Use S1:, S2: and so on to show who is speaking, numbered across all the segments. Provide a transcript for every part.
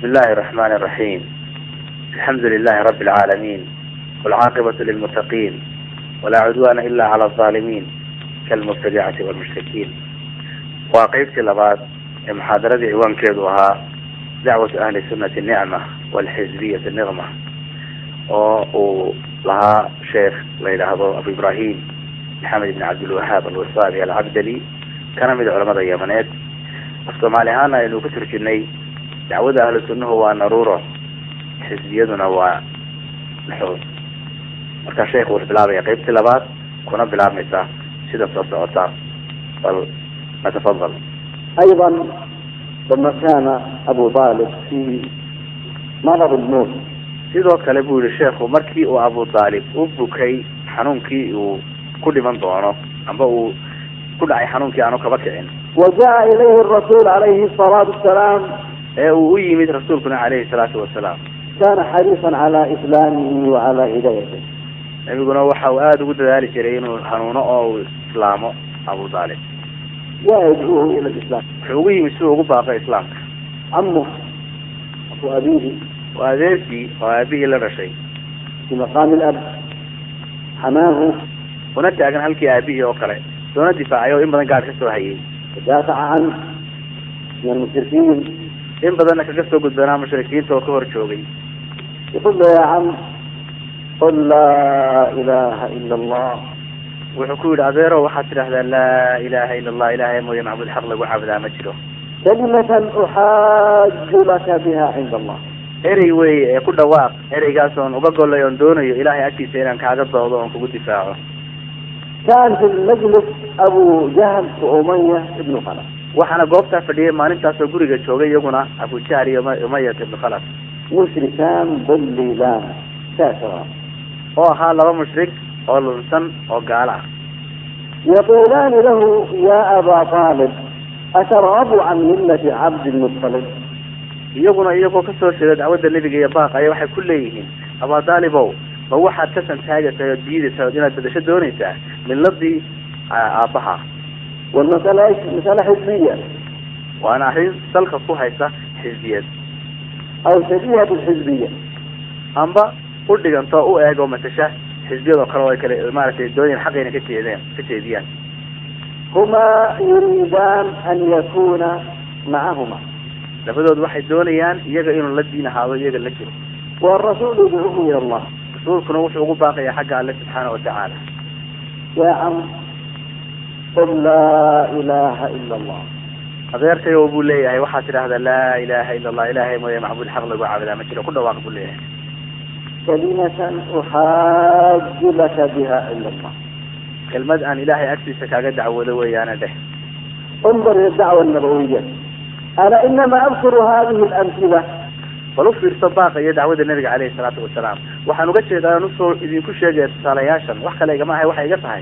S1: بسم الله الرحمن الرحيم الحمد لله رب العالمين والعاقبة للمتقين ولا عدوان إلا على الظالمين كالمبتدعة والمشركين وقيبتي لبعض محاضرة عوان كيدوها دعوة أهل السنة النعمة والحزبية النغمة ولها شيخ ليلى أبو إبراهيم محمد بن عبد الوهاب الوصابي العبدلي كان من علماء اليمنيت afsoomaali ahaana aynu ku turjinay dacwada ahlu sunnahu waa naruuro xisbiyaduna waa naxuud marka sheekh wuxuu bilaabaya qeybtii labaad kuna bilaabmaysa sida soo socota bal natafadal
S2: أيضا لما كان أبو طالب في مرض الموت
S1: sidoo kale buu yihi sheekhu markii uu abu taalib u bukay xanuunkii uu ku dhiman doono amba uu ku dhacay xanuunkii aanu kaba kicin
S2: وجاء إليه الرسول عليه الصلاة والسلام
S1: ee uu u yimid rasuulkuna calayhi salaatu wasalaam
S2: كان حريصا على إسلامه وعلى هدايته
S1: nebiguna waxa uu aada ugu dadaali jiray inuu hanuuno oo uu islaamo abu taalib
S2: ويدعوه إلى الإسلام
S1: wuxuu ugu yimid si uu ugu baaqo islaamka
S2: عمه وأبيه
S1: waa adeerkii oo aabihii la dhashay
S2: في مقام الأب حماه
S1: una taagan halkii aabihii oo kale soona difaacay oo in badan gaadh ka soo hayay
S2: ودافع عنه من المشركين
S1: in badanna kaga soo gudbanaa mushrikiinta oo ka hor joogay
S2: يقول له يا عم قل لا إله إلا الله
S1: wuxuu ku yidhi adeero waxaad tidhaahdaa laa ilaha ila allah ilahay mooye macbud xaq lagu caabudaa ma jiro
S2: كلمة أحاج لك بها عند الله
S1: erey weeye ee ku dhawaaq ereygaas oon uga golay oon doonayo ilahay agtiisa inaan kaaga doodo oon kugu difaaco
S2: كان في المجلس أبو جهل وأمية بن خلف
S1: waxaana goobtaa fadhiyay maalintaasoo guriga joogay iyaguna abu jahl iyo Uma- umayat ibnu khalaf
S2: مشركان ضليلان كافران
S1: oo ahaa laba mushrik oo lunsan oo gaalo ah
S2: يقولان له يا أبا طالب أترغب عن ملة عبد المطلب
S1: iyaguna iyagoo kasoo jeeda dacwadda nebiga iyo baaq aya waxay ku leeyihiin abadaalibow ma waxaad ka santaagaysaa oo diidaysaa oo inaad bedasho doonaysaa miladii aabbaha
S2: والمسألة إيش؟ مسألة حزبية
S1: waana arrin salka ku haysa xisbiyad
S2: أو شبيهة بالحزبية
S1: amba u dhiganto u eeg oo matasha xisbiyadoo kale oo ay kale maaragtay doonayaan xaqayna ka jeedeen ka jeediyaan
S2: هما يريدان أن يكون معهما
S1: labadood waxay doonayaan iyaga inuu la diin ahaado iyaga la jiro
S2: والرسول يدعوه إلى الله
S1: rasuulkuna wuxuu ugu baaqayaa xagga alle subxaana watacaala
S2: يا عم قل لا إله إلا الله
S1: adeerkayo buu leeyahay waxaad tidhaahdaa laa ilaha ila allah ilahay mooye macbuud xaq lagu caabudaa ma jiro ku dhawaaq buu leeyahay
S2: كلمة أحاج لك بها عند الله
S1: kelmad aan ilahay agtiisa kaaga dacwoodo weeyaana dheh
S2: انظر إلى الدعوة النبوية أنا إنما أذكر هذه الأمثلة
S1: bal u fiirso baaqa iyo dacwadda nebiga caleyhi salaatu wasalaam waxaan uga jeedaa aan usoo idinku sheegaya tusaalayaashan wax kale igama ahay waxay iga tahay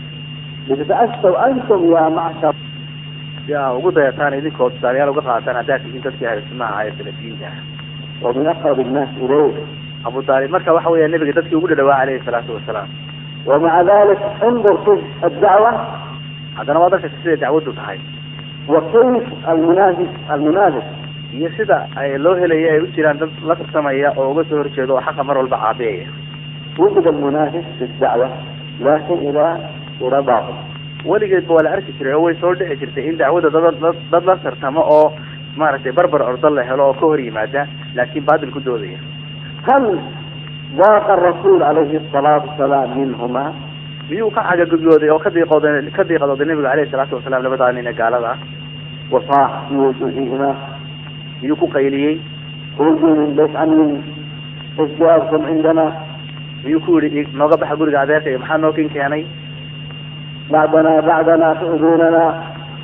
S2: لتتأسوا أنتم يا معشر
S1: si aa ugu dayataan idinkoo tusaalayaal uga qaadataan haddaad tihiin dadkii ahlu sunnaha ahaa ee salafiyiinta ah
S2: ومن أقرب الناس إليه
S1: abu taalib marka waxa weeya nebiga dadkii ugu dhadhawaa caleyhi salaatu wasalaam
S2: ومع ذلك انظر كيف الدعوة
S1: haddana waad arkaysa siday dacwaddu tahay
S2: وكيف المنافس المنافس
S1: iyo sida ay loo helaya ay u jiraan dad la tartamaya oo uga soo horjeedo oo xaqa mar walba caabiyaya
S2: وجد المنافس في الدعوة لكن إلى إلى باطل
S1: weligeedba waa la arki jiray oo way soo dhici jirtay in dacwadda dad dad dad la tartamo oo maaragtay barbar ordo la helo oo ka hor yimaada laakiin baatil ku doodaya
S2: هل ضاق الرسول عليه الصلاة والسلام منهما
S1: miyuu ka cagagudooday oo ka diiqooday ka diiqadooday nebiga caleyhi salaatu wasalaam labadaa nin ee gaalada ah
S2: وصاح في وجوههما
S1: miyuu ku qayliyey
S2: خرجوا من بيت عمي ازدواجكم عندنا
S1: miyuu ku yidhi nooga baxa guriga adeerka iyo maxaa noo kin keenay
S2: بعدنا بعدنا تؤذوننا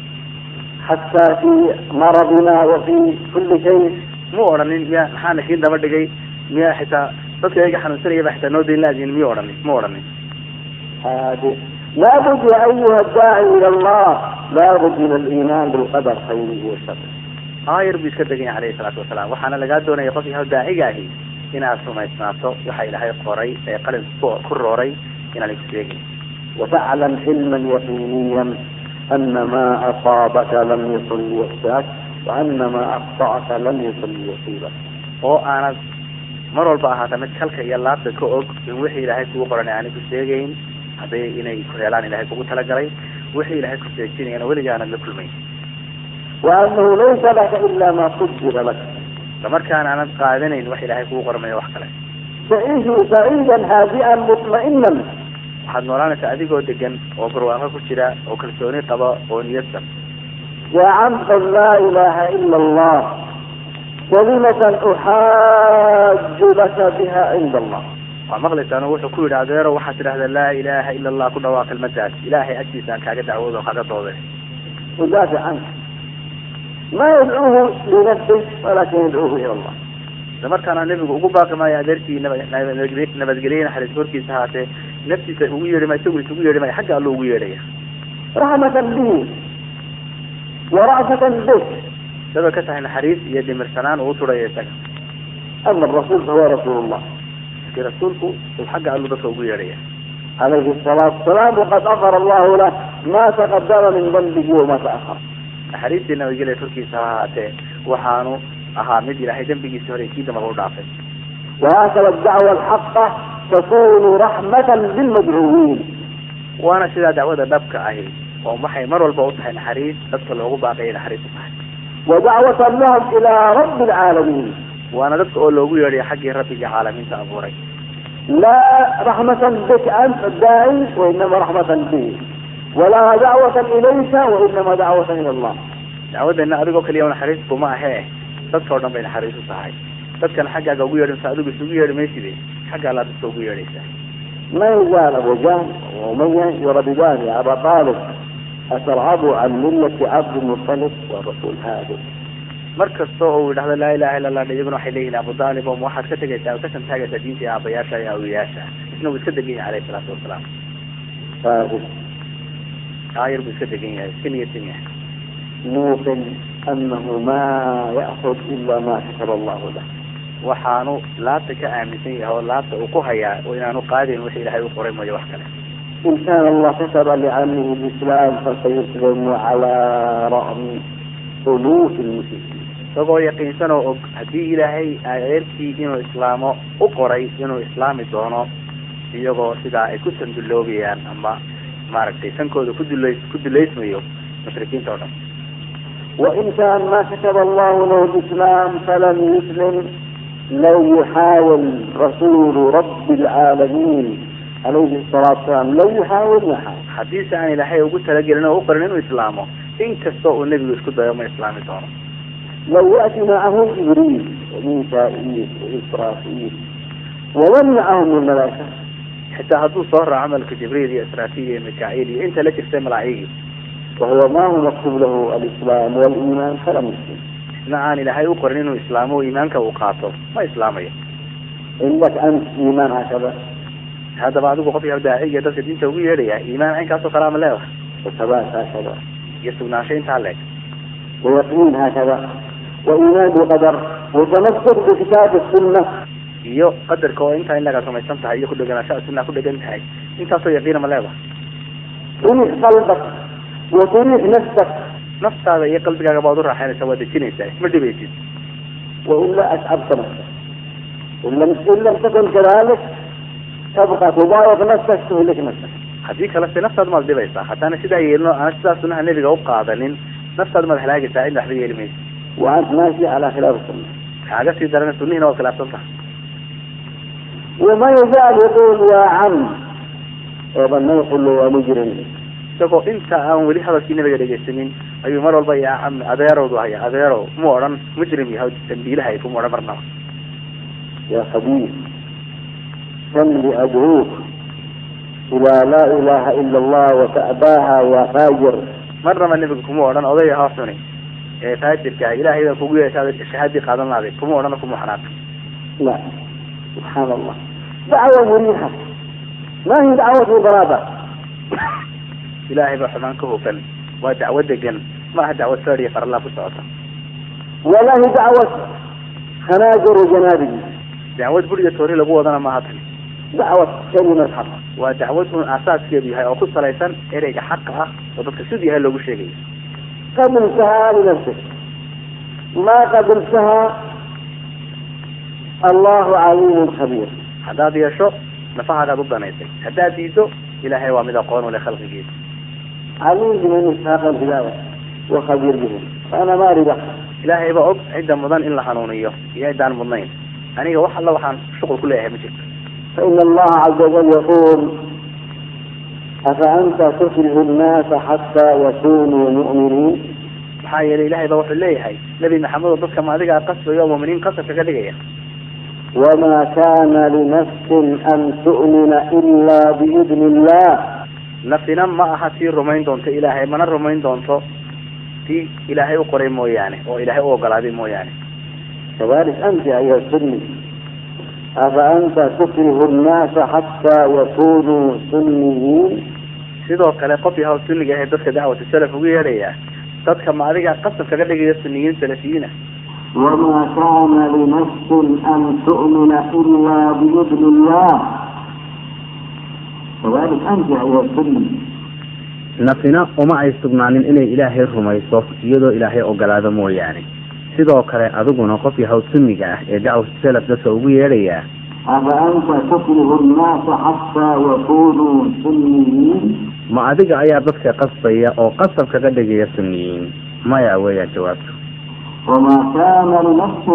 S2: حتى في مرضنا وفي كل شيء
S1: muu odhanin miya maxaana kiin daba dhigay miya xitaa dadka iga xanuunsanaya ba xitaa noo dayn laadiin miyuu odhanin muu odhanin
S2: هذه لابد يا أيها الداعي إلى الله لابد من الإيمان بالقدر خيره وشره
S1: aayar buu iska degan yahay caleyhi salaatu wasalaam waxaana lagaa doonaya qof yahay daaciga ahi inaad rumaysnaato waxa ilaahay qoray ee qalin ku ku rooray inaan iku sheegin
S2: وفعلا علما يقينيا أن ما أصابك لم يكن ليخشاك وأن ما أخطأك لم يكن يصيبك
S1: oo aanad mar walba ahaata mid kalka iyo laabta ka og in wixii ilaahay kugu qoran aanay ku sheegayn hadday inay ku helaan ilaahay kugu talagalay wixii ilaahay ku seejinayana weliga aanad la kulmayn
S2: وأنه ليس لك إلا ما قدر لك
S1: isla markaana aanad qaadanayn wax ilaahay kugu qormayo wax kale
S2: تعيش سعيدا هادئا مطمئنا
S1: waxaad noolaanaysaa adigoo degan oo barwaaqo ku jira oo kalsooni qaba oo niyadsan
S2: يا عم قل لا إله إلا الله كلمة أحاج لك بها عند الله
S1: waa maqlaysaano wuxuu ku yidhi adeero waxaad tidhahdaa laa ilaaha ila allah ku dhawaaq kelmadaas ilaahay agtiisa aan kaaga dacwoodo kaaga doode
S2: يدافع عنك ما يدعوه لنفسه ولكن يدعوه إلى الله
S1: isla markaana nebigu ugu baaqi maayo adeerkii naba- nabad- nabadgelye naxariis korkiisa ahaatee naftiisa ugu yeedhi maayo isagu isugu yeedhi maayo xagga allo ugu yeedhaya
S2: رحمة به ورأفة به
S1: isagoo ka tahay naxariis iyo dhimirsanaan uu turaya isaga
S2: أما الرسول فهو رسول الله
S1: laakiin rasuulku uu xagga allu dadka ugu yeedhaya
S2: عليه الصلاة والسلام وقد غفر الله له ما تقدم من ذنبه وما تأخر
S1: naxariistii nabadgelya korkiisa ha ahaatee waxaanu ahaa mid ilaahay dembigiisa hore kii dambaba u dhaafay
S2: وهكذا الدعوة الحقة تكون رحمة للمدعوين
S1: waana sidaa dacwada dhabka ahi oo waxay mar walba u tahay naxariis dadka loogu baaqaya naxariis u tahay
S2: ودعوة لهم إلى رب العالمين
S1: waana dadka oo loogu yeedhaya xaggii rabbiga caalamiinta abuuray
S2: لا رحمة بك أنت الداعي وإنما رحمة به ولا دعوة إليك وإنما دعوة إلى الله
S1: dacwadeena adigoo kaliya naxariis kuma ahee dadka oo dhan bay naxariis u tahay dadkana xaggaaga ugu yeedhinsa adigu isugu yeedhi mayside xagga allaa dadka ugu yeedhaysaa
S2: ما يزال أبو جهل وأمية يرددان يا أبا طالب أترغب عن ملة عبد المطلب والرسول هذا
S1: mar kasta oo uu yidhahdo laa ilaha illa allah iyaguna waxay leeyihin abu daalib oo waxaad ka tegaysaa oo ka santaagaysaa diintii aabayaasha iyo awiyaasha isna wuu iska degan yahay alayhi salaatu wasalaam
S2: فاغب
S1: aayar buu iska degan yahay iska niyadsan yahay
S2: موقن أنه ما يأخذ إلا ما كتب الله له
S1: waxaanu laabta ka aaminsan yahay oo laabta uu ku hayaa oo inaanu qaadayn wixii ilaahay u qoray mooyo wax kale
S2: إن كان الله كتب لعمه الإسلام فسيسلم على رغم ألوف المشركين
S1: isagoo yaqiinsan oo og haddii ilaahay adeerkii inuu islaamo u qoray inuu islaami doono iyagoo sidaa ay ku sanduloobayaan ama maaragtay sankooda ku dulays ku dulaysmayo mushrikiinta oo dhan
S2: وإن كان ما كتب الله له الإسلام فلم يسلم لو يحاول رسول رب العالمين عليه الصلاة والسلام لو يحاول ما حاول
S1: haddiise aan ilaahay ugu talagelin oo u qorin inuu islaamo in kasta uu nebigu isku dayo ma islaami doono
S2: لو يأتي معه جبريل وميكائيل وإسرافيل ومن معهم من الملائكة
S1: xitaa hadduu soo raaco camalka jibriil iyo israafiil iyo mikaaciil iyo inta la jirtay malaa'igii
S2: وهو ما هو مكتوب له الإسلام والإيمان فلم يسلم
S1: isna aan ilaahay u qorin inuu islaamo oo iimaanka uu qaato ma islaamayo
S2: عندك أنت إيمان هكذا
S1: haddaba adigu qof yahay daaciga dadka diinta ugu yeedhaya iimaan caynkaasoo kale ama leedahay
S2: وثبات هكذا
S1: iyo sugnaansho intaa leeg
S2: ويقين هكذا وإيمان بالقدر وتمسك بكتاب السنة
S1: iyo qadarka oo intaa in laga rumaysan tahay iyo ku dheganaanshaha sunnaha ku dhegan tahay intaasoo yaqiina ma leedahay
S2: تريح قلبك وتريح نفسك
S1: naftaada iyo qalbigaaga baad u raaxaynaysaa waad dejinaysaa isma dhibaysid
S2: وإلا أتعبت نفسك إن لم إن لم تكن كذلك تبقى تضايق نفسك تهلك نفسك
S1: haddii kale se naftaada maad dhibaysaa haddaana sidaa yeelino aan sidaa sunnaha nebiga u qaadanin naftaada maad halaagaysaa cidna waxba yeeli maysa
S2: وأنت ماشي على خلاف السنة
S1: kaaga sii darana sunnihiina waad khilaafsan tahay
S2: وما يزال يقول يا عم أيضا ما يقول له يا مجرم
S1: isagoo inta aan weli hadalkii nabiga dhegaysanin ayuu mar walba yaa cami adeerowdu haya adeerow mu odhan mujrim yahay dambiilahay kuma odhan marnaba
S2: يا خبيث كم لأدعوك إلى لا إله إلا الله وتأباها يا فاجر
S1: marnaba nebiga kuma odhan odaya hoo xuni ee faajirka ah ilaahay baa kugu yeeshaada shahaadii qaadan lahday kuma odhana kuma xanaaqi
S2: لا سبحان الله دعوة مريحة ما هي دعوة غرابة
S1: ilaahay baa xumaan ka hufan waa dacwo degan ma aha dacwo saariya farallaa ku socota
S2: ولا هي دعوة خناجر وجنابل
S1: dacwad buriga toori lagu wadana maaha tani
S2: دعوة كلمة حق
S1: waa dacwad un aasaaskeedu yahay oo ku salaysan ereyga xaqa ah oo dadka siduu yahay loogu sheegayo
S2: قبلتها لنفسك ما قبلتها الله عليم خبير
S1: haddaad yeesho nafahaagaad u danaysay haddaad diido ilaahay waa mid aqoon u leh khalqigiisa
S2: عليم بمن يستحق الهداية وخبير بهم فأنا ما أريد أحد
S1: ilaahay baa og cidda mudan in la hanuuniyo iyo ciddaan mudnayn aniga wax alla waxaan shuqul ku leeyahay ma jirto
S2: فإن الله عز وجل يقول أفأنت تكره الناس حتى يكونوا مؤمنين
S1: maxaa yeelay ilaahay baa wuxuu leeyahay nebi maxamed oo dadka ma adigaa qasbayo oo muuminiin qasabka ka dhigaya
S2: وما كان لنفس أن تؤمن إلا بإذن الله
S1: nafsina ma aha tii rumayn doonto ilaahay mana rumayn doonto tii ilaahay u qoray mooyaane oo ilaahay u ogolaaday mooyaane
S2: كذلك أنت أيها السني أفأنت تكره الناس حتى يكونوا سنيين
S1: sidoo kale qof yahaw sunniga ahe dadka dacwatu salaf ugu yeedhaya dadka ma adigaa qasab kaga dhigaya suniyiin salafiyiina
S2: وما كان لنفس أن تؤمن إلا بإذن الله كذلك أنت أيها السني
S1: nafina uma ay sugnaanin inay ilaahay rumayso iyadoo ilaahay ogolaado mooyaane sidoo kale adiguna qof yahaw sunniga ah ee dacwatu salaf dadka ugu yeedhaya
S2: أفأنت تكره الناس حتى يكونوا سنيين
S1: ma adiga ayaa dadka qasbaya oo qasab kaga dhigaya suniyiin maya weeyaan jawaabtu
S2: وما كان لنفس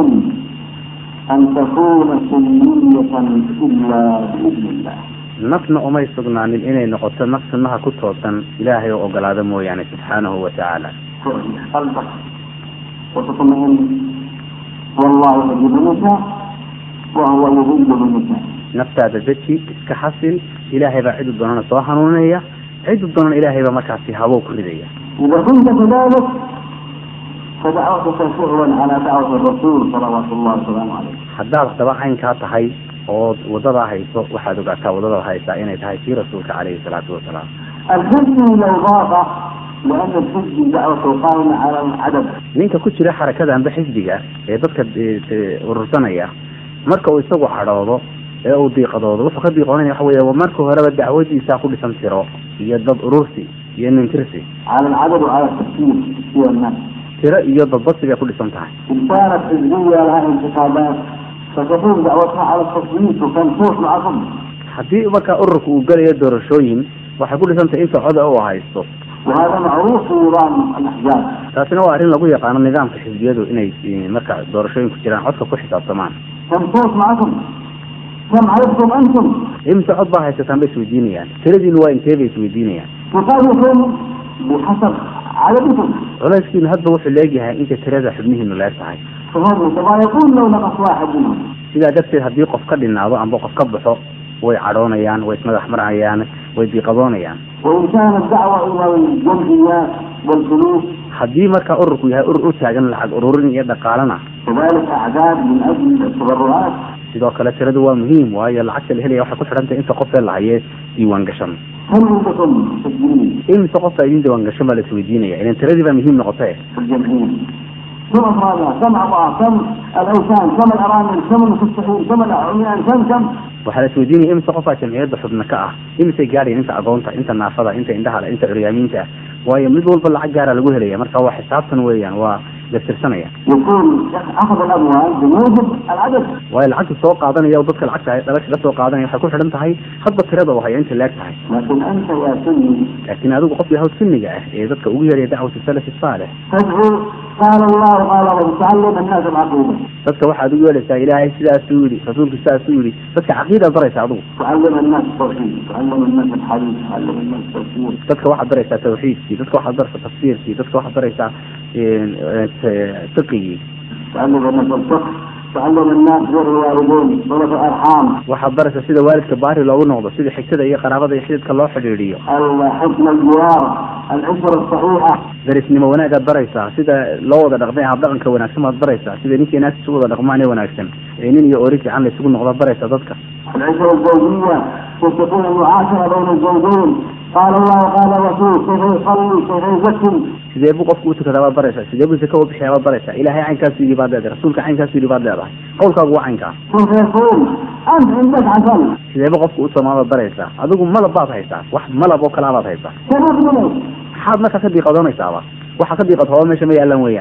S2: أن تكون سنية إلا بإذن الله
S1: nafna umay sugnaanin inay noqoto naf sunnaha ku toosan ilaahay oo ogolaado mooyaane subxaanahu wa tacaala
S2: ترجع قلبك وتطمئن والله يجيب النساء وهو يذل النساء
S1: naftaada deji iska xasil ilaahay baa cidu doonana soo hanuuninaya cidu doonana ilaahay baa markaasi habow ku ridaya
S2: إذا كنت كذلك فدعوتك فعلا على دعوة الرسول صلوات الله وسلامه عليه
S1: haddaad haddaba caynkaa tahay ood wadadaa hayso waxaad ogaataa wadadaad haysaa inay tahay tii rasuulka caleyhi salaatu wasalaam
S2: الحزب لو ضاق لأن الحزب دعوته قائمة على العدد
S1: ninka ku jira xarakada amba xisbiga ee dadka e, e, urursanaya marka uu isagu cadhoodo ee uu diiqadoodo wuxuu ka diiqoonaya waxa weeye marka horeba dacwadiisaa ku dhisan tiro iyo dad urursi iyo nintirsi
S2: على العدد وعلى التفكير في الناس
S1: tiro iyo dadbasi bay ku dhisan tahay
S2: إن كانت حزبية لها انتخابات فتكون دعوتها على التصويت وتنصوص معكم
S1: haddii marka ururka uu gelayo doorashooyin waxay ku dhisan tahay inta coda uu haysto
S2: وهذا معروف في نظام الأحزاب
S1: taasina waa arrin lagu yaqaano nidaamka xisbiyadu inay e, marka doorashooyinku jiraan codka ku xisaabtamaan
S2: تنصوص معكم كم عددكم أنتم
S1: imse cod baa haysataan bay isweydiinayaan tiradiinu waa intee bay isweydiinayaan
S2: تقاومكم بحسب عددكم
S1: culayskiinu hadba wuxuu leegyahay inta tirada xubnihiinu leeg tahay
S2: فهم يتضايقون لو نقص واحد منهم
S1: sidaa darteed haddii qof ka dhinaado amba qof ka baxo way cadhoonayaan way ismadax marayaan way diiqadoonayaan
S2: وإن كانت دعوة إلى الجمعيات والفلوس
S1: haddii marka ururku yahay urur u taagan lacag ururin iyo dhaqaalana
S2: كذلك أعداد من أجل التبرعات
S1: sidoo kale tiradu waa muhiim waayo lacagta la helaya waxay ku xidhan tahay inta qofee la haye diiwaan gashan
S2: هل عندكم مسجلين
S1: imise qofka idin diiwaan gashan baa la isweydiinaya ilan tiradii baa muhiim noqotee
S2: في الجمعية كم أفرادها كم أعضاء كم الأوثان كم الأرامل كم المستحيل كم العميان كم كم
S1: waxaa la isweydiinaya imise qofaa jamciyadda xubna ka ah imisay gaadhayan inta agoonta inta naafada inta indhaha inta curyaamiinta ah waayo mid walba lacag gaara lagu helaya marka waa xisaabtan weeyaan waa gastirsanaya
S2: يكون أخذ الأموال بموجب العدد
S1: waayo lacagta soo qaadanaya oo dadka lacagta hay dhalasha la soo qaadanaya waxay ku xidhan tahay hadba tirada oo haya inta leeg tahay
S2: لكن أنت يا سني
S1: laakiin adigu qof yahaw sunniga ah ee dadka ugu yeeraya dacwatu salafi saalix
S2: تدعو قال الله قال رسول تعلم الناس العقيدة
S1: dadka waxaad ugu yeeraysaa ilaahay sidaasuu yidhi rasuulku sidaasuu yidhi dadka caqiidaad baraysa adigu
S2: تعلم الناس التوحيد تعلم الناس الحديث تعلم الناس التفسير
S1: dadka waxaad baraysaa tawxiidkii dadka waxaad baraysaa tafsiirkii dadka waxaad baraysaa fiqigii
S2: تعلم الناس الفقه تعلم الناس بر الوالدين صلة الأرحام
S1: waxaad baraysaa sida waalidka baari loogu noqdo sida xigtada iyo qaraabada iyo xididka loo xidhiidhiyo
S2: حسن الجوار العشرة الصحيحة
S1: darisnimo wanaagaad baraysaa sida loo wada dhaqmay habdhaqanka wanaagsan baad baraysaa sida ninkii naas isugu wada dhaqmaan ee wanaagsan ee nin iyo ori fiican la isugu noqdo baraysaa dadka
S2: العشرة الزوجية كيف تكون المعاشرة بين الزوجين قال الله قال الرسول كيف يصلي كيف يزكي
S1: sidee buu qofku utukadaa baad baraysaa sidee buu zaka u bixiyaa baad baraysaa ilaahay caynkaasu yidhi baad leedahay rasuulka caynkaasu yidhi baad leedahay qowlkaagu waa caynkaa
S2: كيف يصوم أنت عندك عسل
S1: sidee buu qofku u soomaa baad baraysaa adigu malab baad haysaa wax malab oo kalaa baad haysaa
S2: كيف منك
S1: maxaad markaa ka diiqadoonaysaaba waxa ka diiqad hooba meesha ma yaalan weeyaan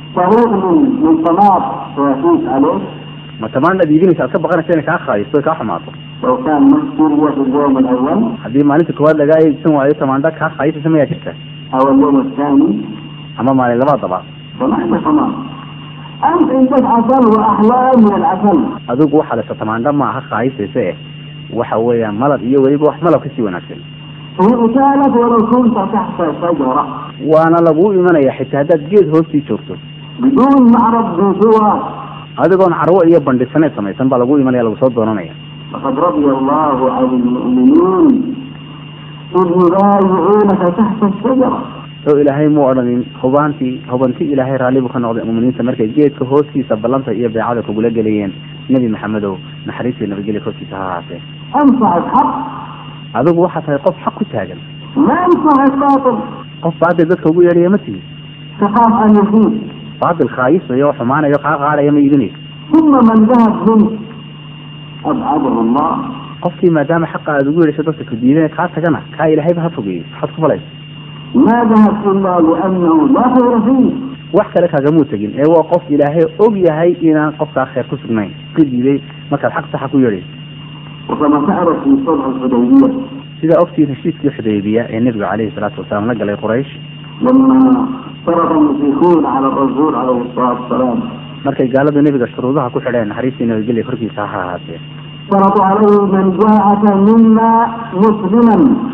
S2: طريق من من طماط ويفوت عليه
S1: ma tamaanaad iibinaysa aad ka baqanaysa inay kaa khaayisto ay kaa xumaato
S2: لو كان مشتري في اليوم الأول
S1: haddii maalinta koowaad lagaa iibsan waayo tamaandha kaa khaayisaysa mayaa jirta
S2: أو اليوم الثاني
S1: ama maalin labaadaba
S2: فنحن طماط أنت عندك عسل وأحلام من العسل
S1: adigu waxaa lesa tamaandha ma aha khaayisaysa eh waxa weeyaan malab iyo weliba wax malab kasii wanaagsan
S2: هي أكالت ولو كنت تحت شجرة
S1: waana laguu imanaya xitaa haddaad geed hoostii joogto
S2: بدون معرض بسوى
S1: adigoon carwo iyo bandhisaneed samaysan baa lagu imanaya lagu soo doonanaya
S2: لقد رضي الله عن المؤمنين إذ يبايعونك تحت الشجرة
S1: oo ilaahay mu odhanin hubaantii hubanti ilaahay raalli buu ka noqday muuminiinta markay geedka hoostiisa ballanta iyo beecada kugula gelayeen nebi maxamedow naxariistii nabadgelya korkiisa ha ahaatee
S2: أنفع الحق
S1: adigu waxaa tahay qof xaq ku taagan
S2: ما أنفع الباطل
S1: qof baadil dadka ugu yeedhaya ma tihi
S2: تخاف أن يفيد
S1: baadil khaayisayo oo xumaanayo kaa qaadaya ma iibinayso
S2: ثم من ذهب منك أبعده الله
S1: qofkii maadaama xaqa aad ugu yeedhayso dadka ku diidan kaa tagana kaa ilaahayba ha fogeeyey waxaad ku falaysa
S2: ما ذهب إلا لأنه لا خير فيه
S1: wax kale kagamuu tegin ee waa qof ilaahay og yahay inaan qofkaa khayr ku sugnayn ka diiday markaad xaq saxa ku yeedhayso
S2: وكما تعرف في صلح الحديبية
S1: sidaa ogtiin heshiiskii xudaybiya ee nebigu calayhi salaatu wasalaam la galay quraysh
S2: لما فرض المشركون على الرسول عليه الصلاة والسلام
S1: markay gaaladu nebiga shuruudaha ku xidheen naxariistii nabadgelya korkiisa ha ahaatee
S2: فرضوا عليه من جاءك منا مسلما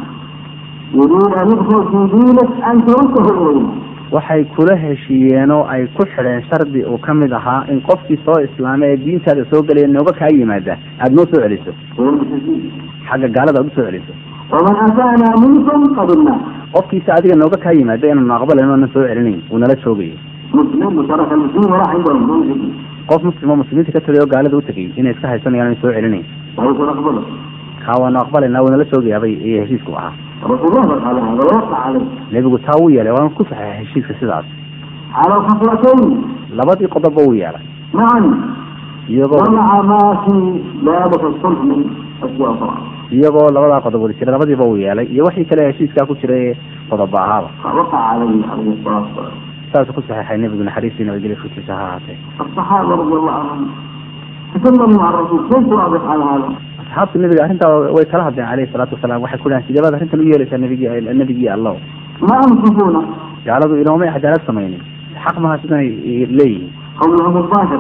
S2: يريد أن يدخل في دينك أن ترده إليه
S1: waxay kula heshiiyeen oo ay ku xidheen shardi uu ka mid ahaa in qofkii soo islaamay ee diintaada soo gelaya nooga kaa yimaada aada noo soo celiso
S2: هو المشركين
S1: xagga gaalada aad usoo celiso
S2: ومن أتانا منكم قبلناه
S1: qofkiisa adiga nooga kaa yimaada inaanu aqbalayn oonan soo celinayn uu nala joogayo
S2: مسلم وترك المسلمين وراح عندهم دون حكم
S1: qof muslim oo muslimiinta ka tagay oo gaalada u tegay inay iska haysanayaan inay soo celinayn
S2: ويقول أقبله
S1: kaa waanu aqbalaynaa wuu nala joogayaabay iyo heshiisku ahaa
S2: رسول الله صلى الله عليه وسلم وقع عليه
S1: nebigu taa wuu yeelay waana ku saxeexay heshiiska sidaas
S2: على الخطوتين
S1: labadii qodobba wuu yeelay
S2: معا
S1: iyagoo
S2: ومع ما في ذلك الصلح من أشياء أخرى
S1: iyagoo labadaa qodob wada jira labadiiba uu yeelay iyo wixii kale heshiiskaa ku jira ee qodoba ahaaba
S2: وقع عليه عليه الصلاة والسلام
S1: saasuu ku saxeexay nebigu naxariistii nabadgelya korkiisa ha ahaatee
S2: الصحابة رضي الله عنهم تكلموا مع الرسول كيف واضح على هذا؟
S1: asxaabta nebiga arrintaa way kala hadleen calayhi salaatu wasalaam waxay ku dhahan sideebaad arrintan u yeelaysaa nebigi nebigii allow
S2: ما أنصفونا
S1: gaaladu inoomay cadaalad samaynin xaq maha sidanay leeyihiin
S2: قولهم الظاهر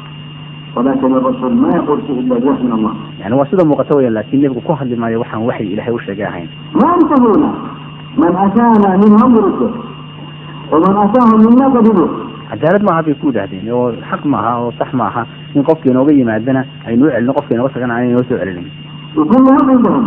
S2: ولكن الرسول ما يقول شيء إلا بوحي من الله
S1: yani waa sida muuqata weya laakiin nebigu ku hadli maayo waxaan waxay ilaahay u sheegay ahayn
S2: ما أنصفونا من أتانا منهم رسل ومن أتاهم منا قبلوه
S1: cadaalad maaha bay ku yidhaahdeen oo xaq maaha oo sax maaha in qofkii inooga yimaadana aynu u celino qofkii inooga tagana aanay inoo soo celinin
S2: وكلهم عندهم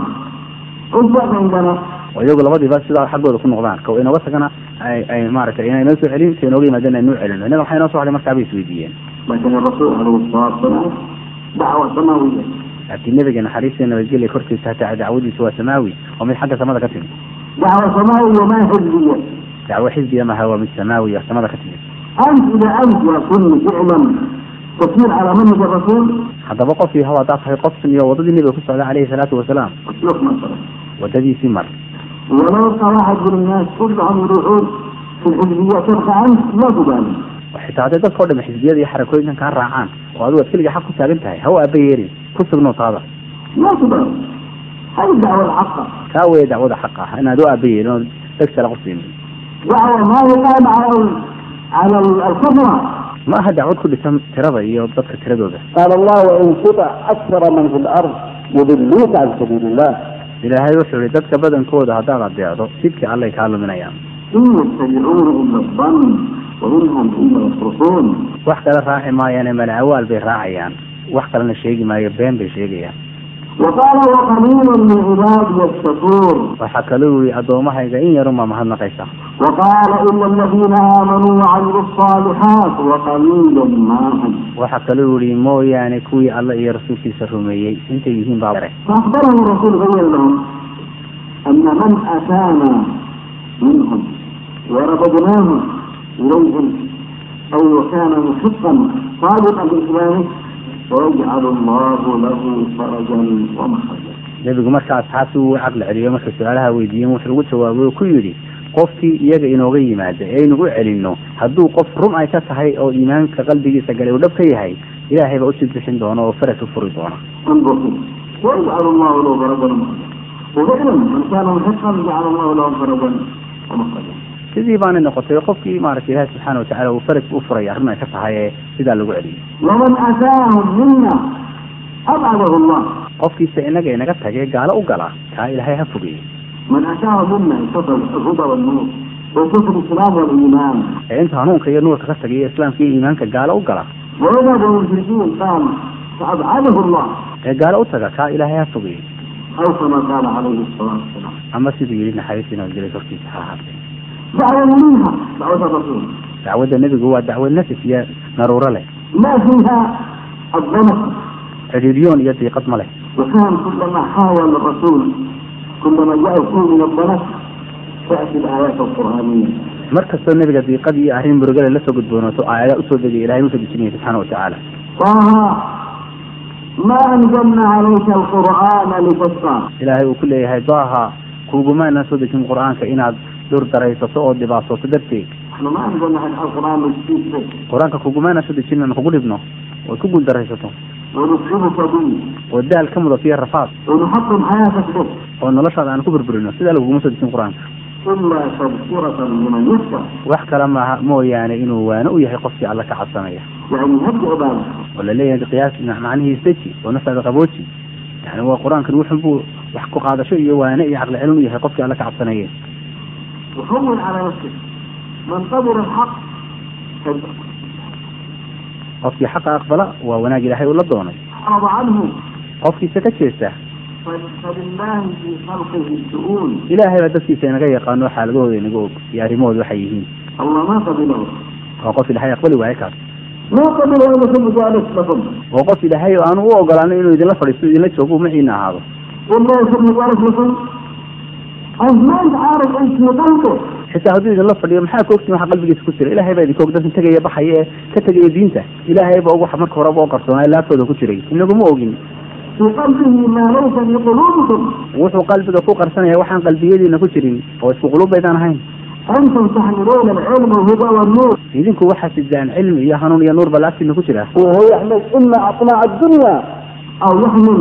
S2: عزة عندنا
S1: oo iyagu labadiiba sidaa xaggooda ku noqdaan ka inooga tagana ay ay maaragtay inay inoo soo celin ka inooga yimaadana aynu u celino innaga waxaa inoo soo hadhay markaa bay isweydiiyeen
S2: لكن الرسول عليه الصلاة والسلام دعوة سماوية
S1: laakiin nebiga naxariista nabadgelya korkiisa hataa dacwadiisu waa samaawi oo mid xagga samada ka timid
S2: دعوة سماوية ما حزبية
S1: dacwo xisbiya maha waa mid samaawi oo samada ka timid
S2: أنت إذا أنت يكون فعلا تسير على منهج الرسول
S1: haddaba qofkii haw haddaad tahay qof sumiyo waddadii nebiga ku socda calayhi salaatu wasalaam
S2: اسلك مثلا
S1: waddadiisii mar
S2: ولو يبقى واحد من الناس كلهم يروحون في الحزبية تبقى أنت لا تبالي
S1: oo xitaa hadday dadka o dham xisbiyada iyo xarakooyinkan kaa raacaan oo adigu aad keliga xaq ku taagan tahay haw aaba yeerin ku sugno taada
S2: لا تبالي هذه الدعوة الحقة
S1: kaa weeye dacwada xaq ah inaad u aaba yeelin oo dagsala ku siinin
S2: دعوة ما هي قائمة على ال- على ال- الكثرة
S1: ma aha dacwad ku dhisan tirada iyo dadka tiradooda
S2: قال الله وإن تطع أكثر من في الأرض يضلوك عن سبيل الله
S1: ilaahay wuxuu yihi dadka badankooda haddaad adeecdo sidkii allay kaa luminayaan
S2: إن يتبعون إلا الظن وإنهم إلا يصرفون
S1: wax kale raaci maayaane malacawaal bay raacayaan wax kalena sheegi maayo been bay sheegayaan
S2: وقال وقليل من عبادي الشكور
S1: waxaa kaloo yihi addoommahayga in yarunbaa mahadnaqaysa
S2: وقال إلا الذين آمنوا وعملوا الصالحات وقليل ما هم
S1: waxaa kaloo yihi mooyaane kuwii alla iyo rasuulkiisa rumeeyey intay yihiin baa bare
S2: فأخبرهم الرسول بين لهم أن من أتانا منهم ورددناه إليهم أو كان محقا صادقا بإسلامه ويجعل الله له فرجا ومخرجا
S1: nebigu marka asxaabtii uu caqli celiyo markay su-aalaha weydiiyeen wuxuu ugu jawaabay oo ku yidhi
S3: qofkii iyaga inooga yimaada ee aynu u celino hadduu qof run ay ka tahay oo iimaanka qalbigiisa galay uu dhab ka yahay ilaahay baa usii bixin doona oo faras u furi doona
S2: انظر ويجعل الله له فرجا ومخرجا وفعلا من كان محقا جعل الله له فرجا ومخرجا
S3: sidii baanay noqotay qofkii maaragtay ilaahi subxaana watacaala uu faras u furay arrin ay ka tahay ee sidaa lagu celiyay
S2: ومن اتاهم منا ابعده الله
S3: qofkiisa inaga inaga tagay gaalo u gala kaa ilaahay ha fogeeyey
S2: من اتاهم منا انتصر الهدى والنور وكفر الاسلام والايمان
S3: ee inta hanuunka iyo nuurka ka tagay islaamka iyo iimaanka gaalo u gala
S2: ويذهب المشركين قال فابعده الله
S3: ee gaalo u taga kaa ilaahay ha fogeeyey
S2: او كما قال عليه الصلاه والسلام
S3: ama siduu yidhi naxariistiina dilay korkiisa ha ahaatee
S2: دعوه منها دعوه الرسول
S3: dacwadda nebigu waa dacwad nafis iyo naruuro leh
S2: ما فيها الضنك
S3: cidhiidyoon iyo diiqad ma leh
S2: وكان كلما حاول الرسول كلما جاء فيه من الضنك تاتي الايات القرانيه
S3: mar kastoo nebiga diiqad iyo arrin murugale la soo gudboonaato aayadaa usoo degay ilahay usoo dejinaya subxaana watacaala
S2: طه ما انزلنا عليك القران لتشقى
S3: ilaahay uu ku leeyahay daaha kugumaanaan soo dejin qur-aanka inaad dur daraysato oo dhibaasato darteed
S2: نحن ما انزلنا عليك القران لتشقى
S3: qur-aanka kugumaanaan soo dejin aan kugu dhibno ood ku guul daraysato
S2: ونسلبك به
S3: oo daal ka mudato iyo rafaad
S2: ونحطم حياتك به
S3: oo noloshaada aan ku burburino sidaa laguguma soo dejin qur-aanka
S2: الا تذكره لمن يخشى
S3: wax kale maaha mooyaane inuu waano u yahay qofkii alla ka cabsanaya
S2: يعني هدي عباده
S3: oo la leeyahay qiyaas macnihiis deji oo naftaada qabooji yani waa qur-aankan wuxun buu wax ku qaadasho iyo waane iyo caqli celin u yahay qofkii alla ka cabsanaya
S2: وهون على نفسك من قبل الحق صدق.
S3: qofkii xaqa aqbala waa wanaag ilaahay uu la doonay
S2: أعرض عنه
S3: qofkiisa ka jeesta
S2: ف- فلله في خلقه الشؤون
S3: ilaahay baa dadkiisa inaga yaqaano xaaladahooda inaga og iyo arrimahooda waxay yihiin
S2: الله ما قبله
S3: waa qof ilaahay aqbali waayo kaas
S2: ما قبله انكم مجالس لكم
S3: oo qof ilaahay oo aanu u ogolaanin inuu idinla fadhiisto idinla joogo maciina ahaado
S2: والله يكون مجالس لكم أنت ما انت عارف انت في قلبه
S3: xitaa hadduu idinla fadhiyo maxaa ka ogtiin waxa qalbigiisa ku jira ilaahay baa idinka og dadkan tegaya baxaya ee ka tegaya diinta ilaahay baa og waxa marka horeba oo qarsoonaa laaftooda ku jiray inaguma ogin
S2: في قلبه ما ليس في قلوبكم
S3: wuxuu qalbiga ku qarsanaya waxaan qalbiyadiina ku jirin oo isku qulubaydaan ahayn
S2: أنتم تحملون العلم والهدى والنور
S3: idinku waxaa sidaan cilmi iyo hanuun iyo nuur baa laagtiina ku jira
S2: وهو يحمل إما أطماع الدنيا أو يحمل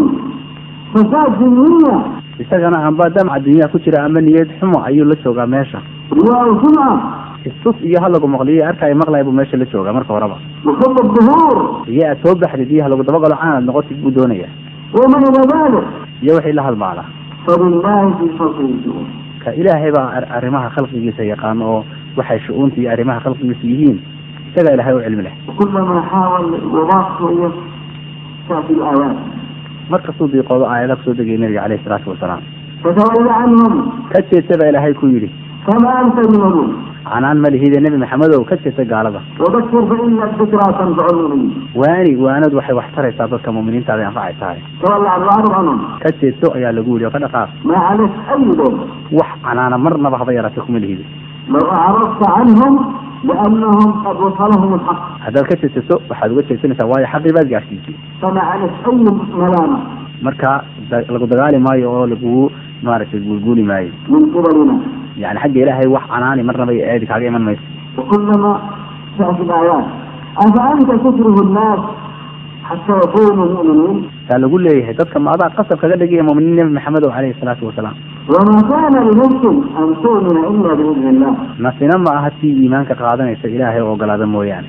S2: فساد دنيا
S3: isagana amba damca dunyaa ku jira ama niyad xumo ayuu la joogaa meesha
S2: رياء سمعة
S3: istus iyo halagu maqliyo arkaayo maqlaya buu meesha la joogaa marka horeba
S2: وحب الظهور
S3: iyo aad soo baxdid iyo halagu dabagalo caanad noqotid buu doonaya
S2: وما إلى ذلك
S3: iyo wixii la halmaala
S2: فلله في خلقه الشؤون
S3: ka ilaahay baa ar- arrimaha khalqigiisa yaqaano oo waxay shu-uunta iyo arrimaha khalqigiisa yihiin isagaa ilaahay u cilmi leh
S2: وكلما حاول وضاق شوية تأتي الآيات
S3: markastuu diiqoodo aayada kusoo degaya nabiga caleyhi salaatu wasalaam
S2: فتولى عنهم
S3: ka jeesta baa ilaahay ku yidhi
S2: فما أنت منهم
S3: canaan ma lihide nebi maxamedow ka jeesta gaalada
S2: وذكر فإن الذكرى تنفع المؤمنين
S3: waani waanadu waxay wax taraysaa dadka muuminiintaada anfacay tahay
S2: تولى عن الأعرض عنهم
S3: ka jeesto ayaa lagu yidhi oo ka dhaqaaq
S2: ما عليك أي دور
S3: wax canaana marnaba haba yaraatay kuma lihidi
S2: لو أعرضت عنهم لأنهم قد وصلهم الحق
S3: haddaad ka jeesato waxaad uga jeesanaysaa waayo xaqii baad gaadhsiisay
S2: فما عليك أي ملامة
S3: marka da- lagu dagaali maayo oo lagugu maaragtay guulguuli maayo
S2: من قبلنا
S3: yani xagga ilaahay wax canaani marnaba iyo eedi kaaga iman mayso
S2: وكلما تأتي الآيات أفأنت تكره الناس حتى يكونوا مؤمنين
S3: taa lagu leeyahay dadka ma adaa qasab kaga dhigaya muuminiin nebi maxamed oo caleyhi salaatu wasalaam
S2: وما كان لنفس أن تؤمن إلا بإذن الله
S3: nafsina ma aha tii iimaanka qaadanaysa ilaahay oo ogolaada mooyaane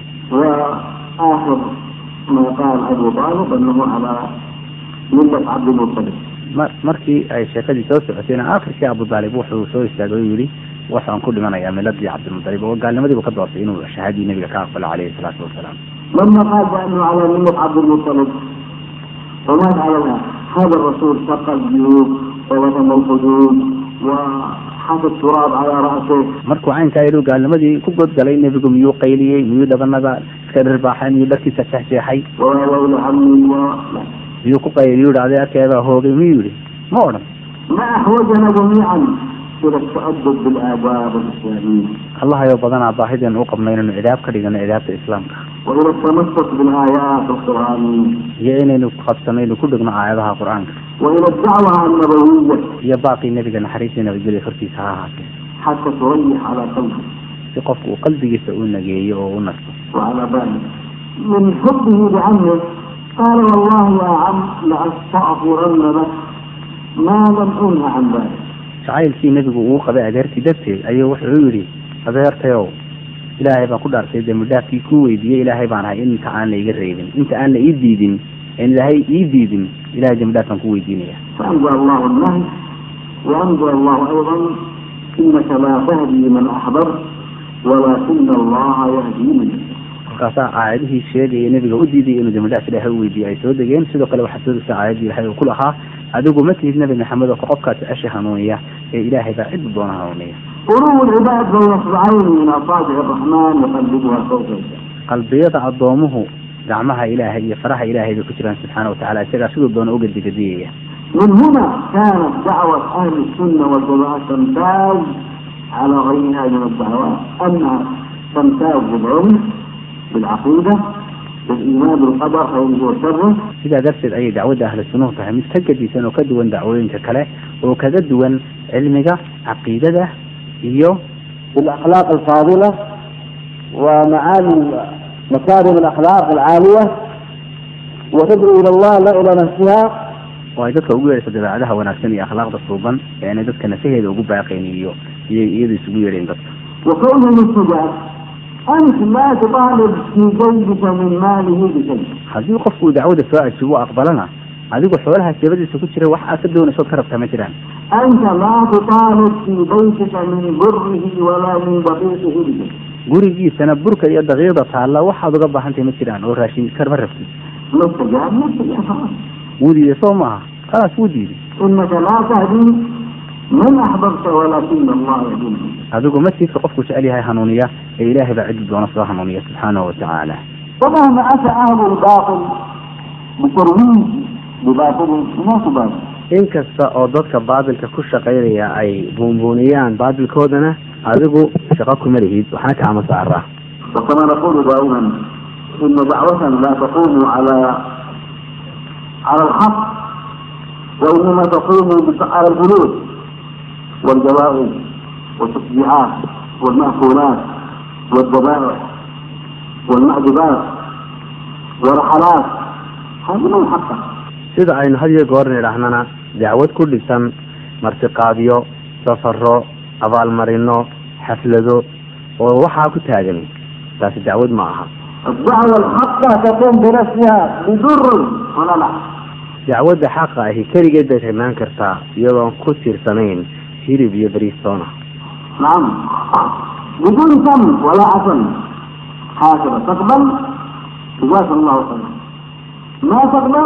S2: وآخر ما قال أبو طالب أنه على ملة عبد المطلب
S3: mar markii ay sheekadii soo socotayna aakhirkii abu daalib wuxuu soo istaagay oo yidhi waxaan ku dhimanayaa miladii cabdilmutalib oo gaalnimadiibu ka doortay inuu shahaadii nebiga ka aqbalo caleyhi salaatu wasalaam
S2: لما قال بأنه على ملة عبد المطلب ومات عليها هذا الرسول شق الجيوب ووطن الحدود وحط التراب على رأسه
S3: markuu caynkaa yidhi gaalnimadii ku godgalay nebigu miyuu qayliyey miyuu dhabanada iska dhirbaaxay miyuu dharkiisa jeexjeexay
S2: وويل عمي و... لا.
S3: miyuu ku qayliyu yidhi adeerkeebaa hoogay miyuu yidhi ma odhan
S2: ما أحوجنا جميعا إلى التأدب بالآداب الإسلامية
S3: allahayoo badanaa baahideen u qabno inaynu cidaab ka dhigano cidaabta islaamka
S2: وإلى التمسك بالآيات القرآنية
S3: iyo inaynu qabsano inaynu ku dhigno aayadaha qur-aanka
S2: وإلى الدعوة النبوية
S3: iyo baaqii nebiga naxariistii nabadgelya korkiisa ha ahaatee
S2: حتى تريح على قلبك
S3: si qofku uu qalbigiisa u nageeyo oo u nasto
S2: وعلى بالك من حبه لعمه قال والله يا عم لأستغفرن لك ما لم أنه عن ذلك
S3: jacaylkii nebigu uu qabay adeertii darteed ayuu wuxuu yidhi adeertayow ilaahay baan ku dhaartay dembi dhaafkii kuu weydiiyey ilaahay baan ahay inta aan la iga reebin inta aan la ii diidin aan ilaahay ii diidin ilahay dembi dhaaf baan ku weydiinaya
S2: فأنزل الله النهي وأنزل الله أيضا إنك لا تهدي من أحببت ولكن الله يهدي من يشاء
S3: markaasaa aayadihii sheegaya nebiga u diidayay inuu dembi dhaaf ilaahay u weydiiyo ay soo degeen sidoo kale waxaa soo degtay aayaddii ilahay uu ku lahaa adigu ma tihid nebi maxamed oo ka qofkaad jecesha hanuuniya ee ilaahay baa cidda doona hanuuniya
S2: قلوب العباد بين اصبعين من اصابع الرحمن يقلبها كيف يشاء
S3: qalbiyada addoomuhu gacmaha ilaahay iyo faraha ilaahay bay ku jiraan subxaana watacaala isagaa siduu doona u gedigediyaya
S2: من هنا كانت دعوة أهل السنة والجماعة تمتاز على غيرها من الدعوات أنها تمتاز بالعلم بالعقيدة بالإيمان بالقدر خيره وشره
S3: sidaa darteed ayay dacwadda ahlu sunnuhu tahay mid ka gedisan oo ka duwan dacwooyinka kale oo kaga duwan cilmiga caqiidada iyo
S2: بالأخلاق الفاضلة ومعالي مكارم الأخلاق العالية وتدعو إلى الله لا إلى نفسها
S3: oo ay dadka ugu yeedhayso dabeecadaha wanaagsan iyo akhlaaqda suuban ee aanay dadka nafaheeda ugu baaqayn iyo iyo iyada isugu yeedhayn dadka
S2: وكونه مستجاب أنت لا تطالب في جيبك من ماله بشيء
S3: haddii qofku uu dacwada soo ajibo aqbalana adigu xoolaha jeebadiisa ku jira wax aad ka doonaysood ka rabtaa ma jiraan
S2: أنت لا تطالب في بيتك من بره ولا من دقيقه بشيء
S3: gurigiisana burka iyo daqiiqda taalla waxaad uga baahantahay ma jiraan oo raashin karma rabtid
S2: مستجاب مستجاب خلاص
S3: wuu diiday soo maaha khalaas wuu diiday
S2: إنك لا تهدي من أحببت ولكن الله يهدي من يشاء.
S3: adigu ma tiidka qofku jecel yahay hanuuniya ee ilaahay baa ciddi doona soo hanuuniya subxaanahu watacaala
S2: ومهما أتى أهل الباطل بترويج بباطلهم ما تبالي
S3: inkasta oo dadka baadilka ku shaqaynaya ay buunbuuniyaan baadilkoodana adigu shaqo kuma lihid waxna kaama saaraa
S2: وكما نقول دائما إن دعوة لا تقوم على على الحق وإنما تقوم بت- على الفلوس والجوائز والتشجيعات والمأكولات والذبائح والمعجبات والرحلات هذه من حقها
S3: sida aynu had iyo goor nidhaahnana dacwad ku dhisan martiqaadyo safaro abaalmarino xaflado oo waxaa ku taagan taasi dacwad ma aha
S2: الدعوة الحقة تقوم بنفسها بضر ولا لا
S3: dacwadda xaqa ahi keligeed bay imaan kartaa iyadoon ku tiirsanayn hilib iyo bariistoona
S2: نعم بدون فم ولا عسل هكذا تقبل جزاك الله خيرا ما تقبل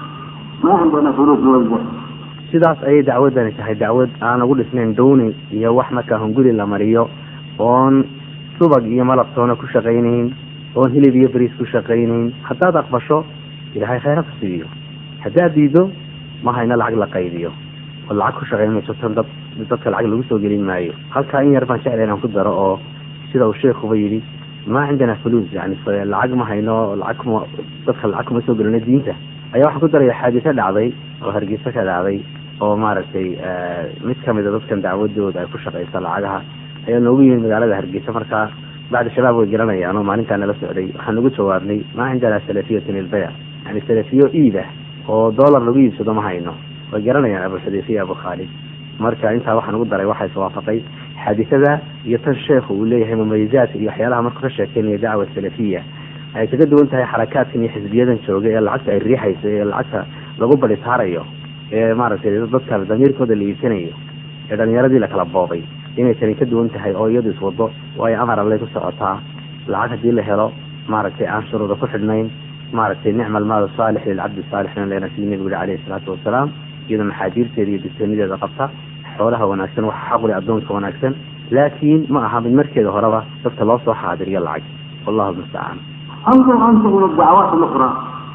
S2: ما عندنا فلوس نوزع
S3: sidaas ayay dacwaddani tahay dacwad aan ugu dhisnayn downi iyo wax markaa hunguri la mariyo oon subag iyo malabtoona ku shaqaynayn oon hilib iyo bariis ku shaqaynayn haddaad aqbasho ilaahay khayra ku siiyo haddaad diido ma hayno lacag la qaybiyo oo lacag ku shaqayn mayso tan dad dadka lacag lagu soo gelin maayo halkaa in yar baan jeclay inaan ku daro oo sida uu sheekuba yidhi ma cindana fuluus yani f- lacag ma hayno lacag kuma dadka lacag kuma soo gelino diinta ayaa waxaan ku daraya xaadise dhacday oo hargeysa ka dhacday oo maaragtay eh, mid kamida dadkan dacwadooda ay ku shaqaysa lacagaha ayaa noogu yimid magaalada hargeysa markaa bacdi shabaab way garanayaan oo maalintaa nala socday waxaan ugu jawaabnay ma cindana salafiyatun ilbaya yani salafiyo iib ah oo dollar lagu iibsado ma hayno way garanayaan abu xudayfiya abu khaalid marka intaa waxaan ugu daray waxaa iswaafaqay xaadisada iyo tan sheekhu uu leeyahay mumalizaadka iyo waxyaalaha markuu ka sheekeynaya dacwa salafiya ay kaga duwan tahay xarakaadkan iyo xisbiyadan jooga ee lacagta ay riixayso ee lacagta lagu badhitaarayo ee maaragtay dadka damiirkooda la iibsanayo ee dhalinyaradii la kala boobay inay tani ka duwan tahay oo iyadu iswado waayo amar allay ku socotaa lacag haddii la helo maaragtay aan shuruuda ku xidhnayn maaragtay nicma almaal saalix lilcabdi saalixna leena sidii nebigu yihi calayhi salaatu wasalaam iyadoo maxaajiirteeda iyo digtoonideeda qabta xoolaha wanaagsan waxa xaquli addoonka wanaagsan laakiin ma aha mid markeeda horeba dadka loo soo xaadiriyo lacag wallahu mustacaan
S2: انظر انت الى الدعوات الاخرى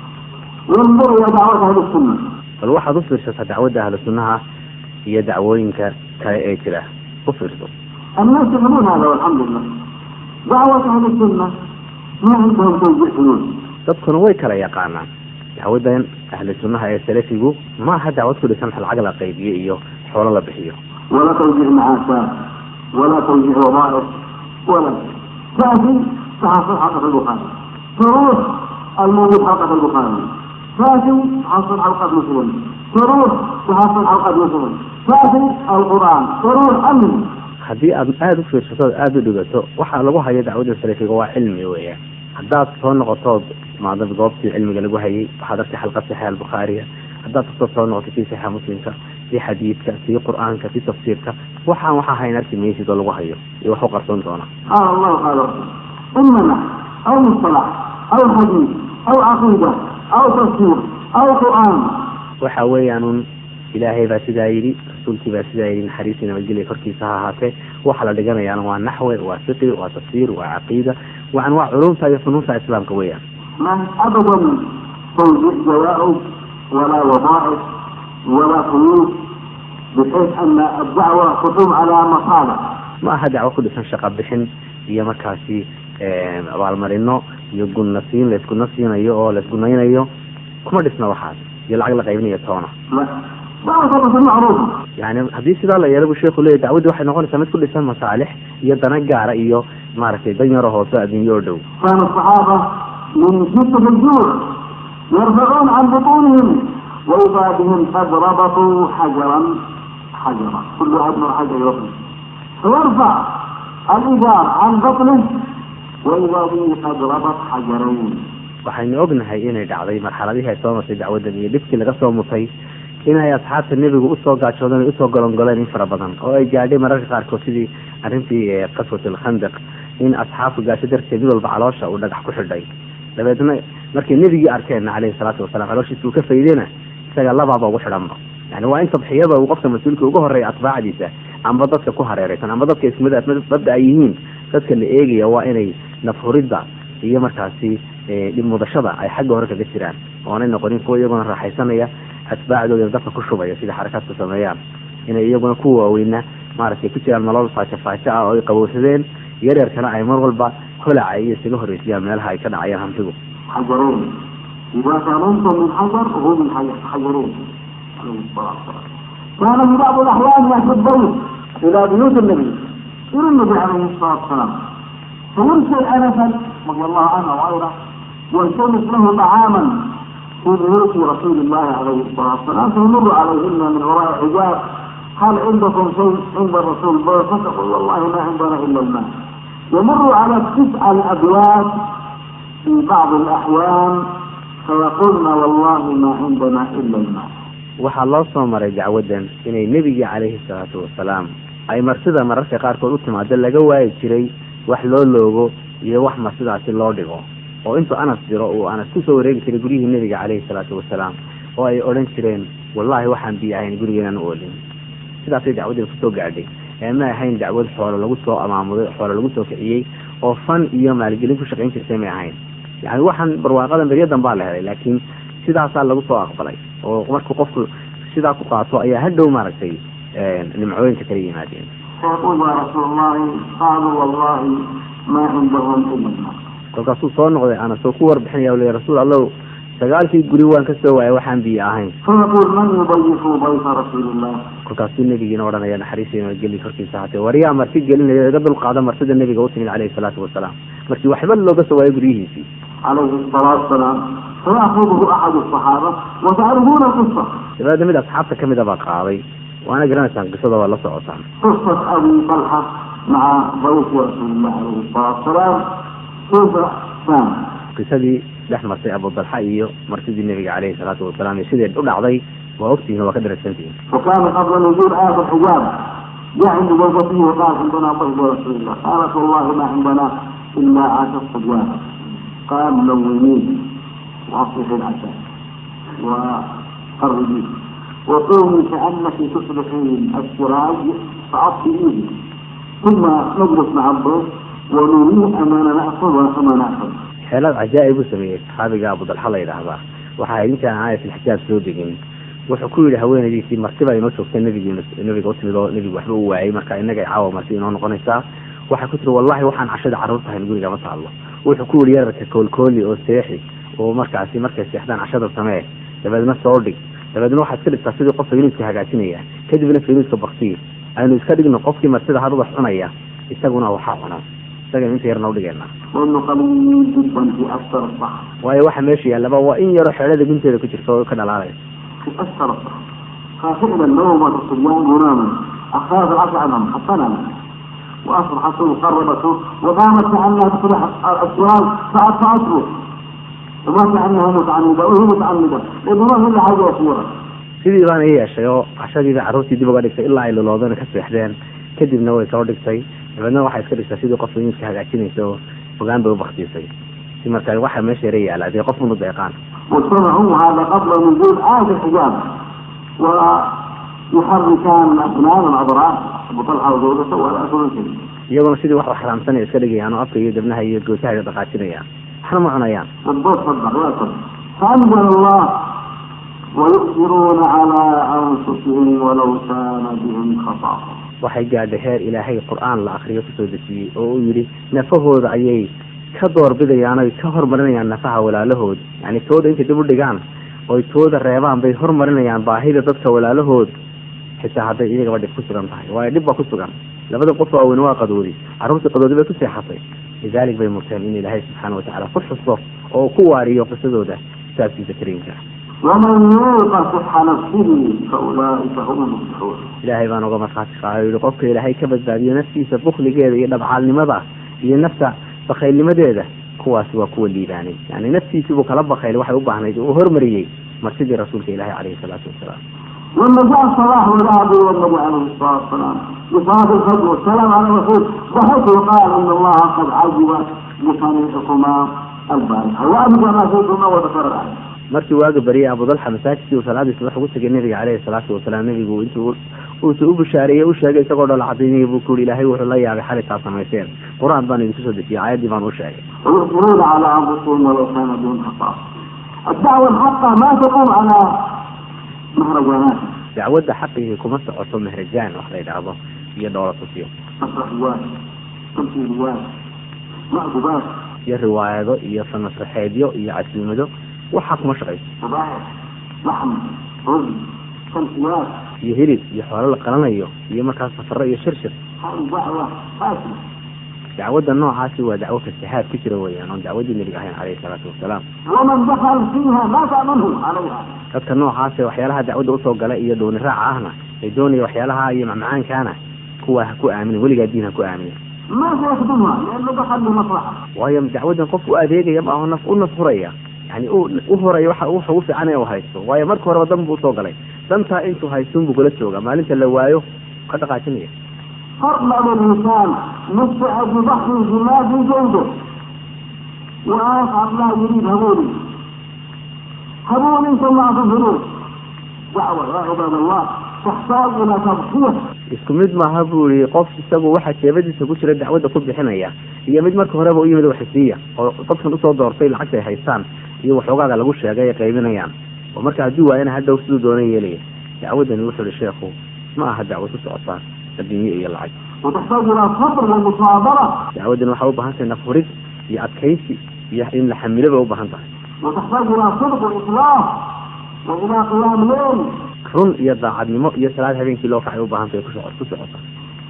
S2: وانظر الى دعوات اهل السنه
S3: bal waxaad u fiirsataa dacwadda ahlu sunnaha iyo dacwooyinka kale ee jira u fiirso
S2: الناس يفهمون هذا والحمد لله دعوة أهل السنة ما عندهم توزيع فلوس
S3: dadkuna way kala yaqaanaan dacwaddan ahlu sunnaha ee salafigu ma aha dacwad ku dhisan lacag la qaybiyo iyo xoolo la bixiyo
S2: ولا توزيع معاشات ولا توزيع وظائف ولا تأتي تحصل حلقة البخاري تروح الموجود حلقة البخاري تأتي تحصل حلقة مسلم تروح تحصل حلقة مسلم تأتي القرآن تروح أمن
S3: haddii aad aada u fiirsato aada u dhigato waxaa lagu hayo dacwadda salafiga waa cilmi weeyaan haddaad soo noqotood maada goobtii cilmiga lagu hayay waxaad artay xalqa saxiixa albukhaariga haddaad kasoo soo noqoto kii saxiixa muslimka kii xadiidka kii qur-aanka kii tafsiirka waxaan waxaa hayn arki maysid oo lagu hayo iyo wax u qarsoon doona
S2: قال الله قال رسول إما نحو أو مصطلح أو حديث أو عقيدة أو تفسير أو قرآن
S3: waxa weeyaan un ilaahay baa sidaa yidhi rasuulkii baa sidaa yidhi naxariisii nabadgelya korkiisa ha ahaatee waxa la dhiganayaana waa naxwe waa fiqi waa tafsiir waa caqiida waxan waa culumta iyo funuunta islaamka weeyaan
S2: ما أبدا توزيع جوائز ولا وظائف ولا فلوس بحيث أن الدعوة تقوم على مصالح
S3: ma aha dacwo ku dhisan shaqa bixin iyo markaasi abaalmarino iyo gunnasiin laysguna siinayo oo laysgunaynayo kuma dhisna waxaas iyo lacag la qaybinayo toona
S2: لا دعوة الرسول معروفة
S3: yani haddii sidaa la yeelo bu sheekhu leeyahy dacwaddii waxay noqonaysaa mid ku dhisan masaalix iyo dana gaara iyo maaragtay dan yaro hoose adduunyo oo dhow
S2: كان الصحابة من شدة الجوع يرفعون عن بطونهم وإذا بهم قد ربطوا حجرا حجرا كل واحد من حجر يرفع فيرفع الإزار عن بطنه وإذا به قد ربط حجرين
S3: waxaynu ognahay inay dhacday marxaladihii ay soo martay dacwaddan iyo dhibkii laga soo mutay inay asxaabta nebigu usoo gaajoodeen ay usoo golongoleen in fara badan oo ay gaadhay mararka qaarkood sidii arrintii qaswat alkhandaq in asxaabtu gaajo darteed mid walba caloosha uu dhagax ku xidhay dabeedna markay nebigii arkeenna caleyhi salaatu wasalaam calooshiisa uu ka faydena isaga labaaba ugu xidhanba yani waa in tabxiyada uu qofka mas-uulka uga horeeya atbaacdiisa amba dadka ku hareereysan amba dadka ismada mabda ay yihiin dadka la eegaya waa inay nafhuridda iyo markaasi dhib mudashada ay xagga hore kaga jiraan oonay noqonin kuwa iyaguna raaxaysanaya atbaacdoodana dadka ku shubaya sida xarakaadku sameeyaan inay iyaguna ku waaweyna maaragtay ku jiraan nolol faajo faajo ah oo ay qabowsadeen yaryarkana ay mar walba holaca iyo isaga horreysiyaan meelaha ay ka dhacayaan hantidu
S2: حجرين إذا سلمتم من حجر هو من حجر- حجرين عليه الصلاة والسلام كان في بعض الأحيان يأتي الضيف إلى بيوت النبي إلى النبي عليه الصلاة والسلام فيرسل أنسا رضي الله عنه وغيره ويلتمس له طعاما في بيوت رسول الله عليه الصلاة والسلام فيمر عليهن من وراء حجاب هل عندكم شيء عند الرسول فتقول والله ما عندنا إلا الماء يمر على تسع الأبواب في بعض الأحيان فيقولن والله ما عندنا إلا الماء
S3: waxaa loo soo maray dacwaddan inay nebigii calayhi salaatu wasalaam ay marsida mararka qaarkood u timaado laga waayi jiray wax loo loogo iyo wax marsidaasi loo dhigo oo intuu anas jiro uu anas kusoo wareegi jiray guryihii nebiga calayhi salaatu wasalaam oo ay odhan jireen wallahi waxaan biyo ahayn gurigeenan u olin sidaasay dacwaddii kusoo gaadhay ee ma ahayn dacwad xoolo lagu soo amaamuday xoolo lagu soo kiciyey oo fan iyo maalgelin ku shaqayn jirtay may ahayn yani waxaan barwaaqadan beryadan baa la helay laakiin sidaasaa lagu soo aqbalay oo markuu qofku sidaa ku qaato ayaa hadhow maaragtay nimcooyinka kala yimaadeen
S2: فيقول يا رسول الله قالوا والله ما عندهم إلا الماء
S3: kolkaasuu soo noqday anas oo ku warbixinaya le rasuul allow sagaalkii guri waan ka soo waayay waxaan biyo ahayn
S2: فيقول من يضيف ضيف رسول الله
S3: kolkaasuu nebigiina odhanaya naxariisiina geli korkiisa ahaatee waryaa marti gelinaya iga dulqaada martida nebiga u timid calayhi salaatu wasalaam markii waxba looga soo waayo guryihiisii
S2: عليه الصلاة والسلام فيأخذه أحد الصحابة وتعرفون القصة
S3: dabeedna mid asxaabta ka mida baa qaaday waana garanaysaan qisada waa la socotaan
S2: قصة أبي طلحة مع ضيف رسول الله عليه الصلاة والسلام كيف كان
S3: qisadii dhex martay abudalxa iyo martidii nebiga calayhi salaatu wasalaam iyo sideed u dhacday waa ogtihiin waa ka daragsantihiin
S2: وكان قبل نزول آية الحجاب جاء عند زوجته وقال عندنا ضيف رسول الله قالت والله ما عندنا إلا عاش الصبيان قال لونيه وأصلح العشاء وقربيه وقومي كأنك تصلحين السراج فأطفئيه ثم نجلس مع الضيف ونريه أمانة نأخذ وأما نأخذ
S3: xeelad cajaa'ib u sameeyey saxaabiga abudalxa la yidhaahdaa waxaa intaan aayatulxijaab soo degin wuxuu ku yidhi haweenaydiisii martiba inoo joogta nebigii nebiga u timid oo nebigu waxba u waayay marka innaga caawa marti inoo noqonaysaa waxay ku tiri wallahi waxaan cashada carruurta hayn guriga ma taallo wuxuu ku yidhi yararka koolkooli oo seexi oo markaasi markay seexdaan cashada samee dabeedna soo dhig dabeedna waxaad ka dhigtaa sidii qof faynuuska hagaajinaya kadibna faynuuska baktiyi aynu iska dhigno qofkii martida hadh wax cunaya isaguna waxaa cunaa isagaynu inta yarna udhigeynaa
S2: وانه قليل جدا في اكثر الصحراء
S3: waayo waxa meesha yaallaba waa in yaro xeelada gunteeda ku jirta oo ka dhalaalaya
S2: في اكثر الصحراء ففعلا نومة الصبيان مناما اخذ العصا عنهم حسنا واصبحت قربته وقامت كانها تصبح الاسوار فعد فاصبح وما كانها متعمده وهي متعمده لانه ما هي حاجه صوره
S3: sidii baana i yeeshay oo cashadiiba carruurtii dib uga dhigtay ilaa ay loloodana ka seexdeen kadibna way soo dhigtay dabeedna waxay iska dhigtaa sidii qof miidka hagaajinaysa oo fogaan bay ubaktiisay si marka waxa meesha yara yaala dee qof unu deeqaan
S2: واجتمعوا هذا قبل نزول آية الحجاب ويحركان أبنان العذراء أبو طلحة وزوجته ولا أكل شيء
S3: iyaguna sidii wax xaraamsanaya iska dhigayaan oo afka iyo debnaha iyo goosaha dhaqaajinayaan waxna ma cunayaan
S2: والضوء صدق لا صدق فأنزل الله ويؤثرون على أنفسهم ولو كان بهم خصاصة
S3: waxay gaadhay heer ilaahay qur-aan la akriyo kusoo dejiyey oo uu yidhi nafahooda ayay ka doorbidayaan oy ka hormarinayaan nafaha walaalahood yani tooda intay dib u dhigaan oy tooda reebaan bay hormarinayaan baahida dadka walaalahood xitaa hadday iyagaba dhib ku sugan tahay waayo dhib baa ku sugan labada qof oo aweyne waa qadoodi carruurtii qadoodi bay ku seexatay lidalik bay murteen in ilaahay subxaana watacaala ku xuso oo uu ku waariyo qisadooda kitaabkiisa kariimka
S2: ومن يوق شح نفسه فأولئك هم المفلحون
S3: ilaahay baan uga markhaati qaaday yihi qofka ilaahay ka badbaadiyo naftiisa bukligeeda iyo dhabcaalnimada iyo nafta bakaylnimadeeda kuwaasi waa kuwa liibaanay yani naftiisii buu kala bakayl waxay u baahnayd uu hormariyey marsidii rasuulka ilaahi caleyhi salaatu wasalaam
S2: لما جاء الصلاح والعبد والنبي عليه الصلاة والسلام لصلاة الفجر والسلام على الرسول ضحك وقال إن الله قد عجب بصنيعكما البارحة وأبدى ما فيكما وذكر الآية
S3: markii waaga baryay abudalxa masaajidkii uu salaadii subax ugu tegay nabiga caleyhi salaatu wasalaam nebigu intuu uusa u bushaareeyey u sheegay isagoo dhol cadaynayay buu ku yihi ilaahay wuxuu la yaabay xalitaa samayseen qur-aan baan idinku soo dejiyey aayaddii baan u sheegay
S2: ويؤثرون على أنفسهم ولو كان بهم خصاصة الدعوة الحقة ما تقوم على مهرجانات
S3: dacwadda xaqigii kuma socoto mehrajaan wax la yidhaahdo iyo dhoola tusiyo
S2: مسرحيات تمثيليات مأدبات
S3: iyo riwaayado iyo sanasraxeedyo iyo casiimado waxaa kuma shaqayso
S2: فضائح لحم رز تمثيلات
S3: iyo hilib iyo xoolo la qalanayo iyo markaas safaro iyo shirshir
S2: هذه دعوة فاسدة
S3: dacwadda noocaasi waa dacwo fasahaad ku jira weeyaan oon dacwaddii nebiga ahayn caleyhi salaatu wasalaam
S2: ومن دخل فيها مات منه عليها
S3: dadka noocaase waxyaalaha dacwadda usoo gala iyo dooni raaca ahna ay doonaya waxyaalaha iyo macmacaankaana kuwa ha ku aaminin weligaa diin ha ku aaminin
S2: ما سيخدمها لأنه دخل لمصلحة
S3: waayo dacwaddan qofku u adeegaya ma aho naf u naf huraya yani u u horaya waxa waxa ugu fiican inuu haysto waayo marka horeba dan buu usoo galay dantaa intuu haystuun buu kula jooga maalinta la waayo ka dhaqaajinaya
S2: فرمل الإنسان نفع ببحر جماد جوده وآخر لا يريد هبولي هبولي ثم أظهروا دعوة يا عباد الله تحتاج إلى تضحية
S3: isku mid maaha buu yihi qof isagu waxa jeebadiisa ku jira dacwadda ku bixinaya iyo mid marka horeba u yimid waxisiiya oo dadkan usoo doortay lacagta ay haystaan iyo waxoogaaga lagu sheegay ay qaybinayaan oo marka haddii waayana hadhow siduu doona yeelaya dacwaddani wuxuu yihi sheekhu ma aha dacwad ku socotaa adduunye iyo lacag
S2: وتحتاج إلى صبر ومصابرة
S3: dacwaddani waxay u baahan tahay nafhurid iyo adkaysi iyo in la xamilo bay u baahan tahay
S2: وتحتاج إلى صدق وإخلاص وإلى قيام ليل
S3: run iyo daacadnimo iyo salaad habeenkii loo kacay u baahan tahay ku soco ku socota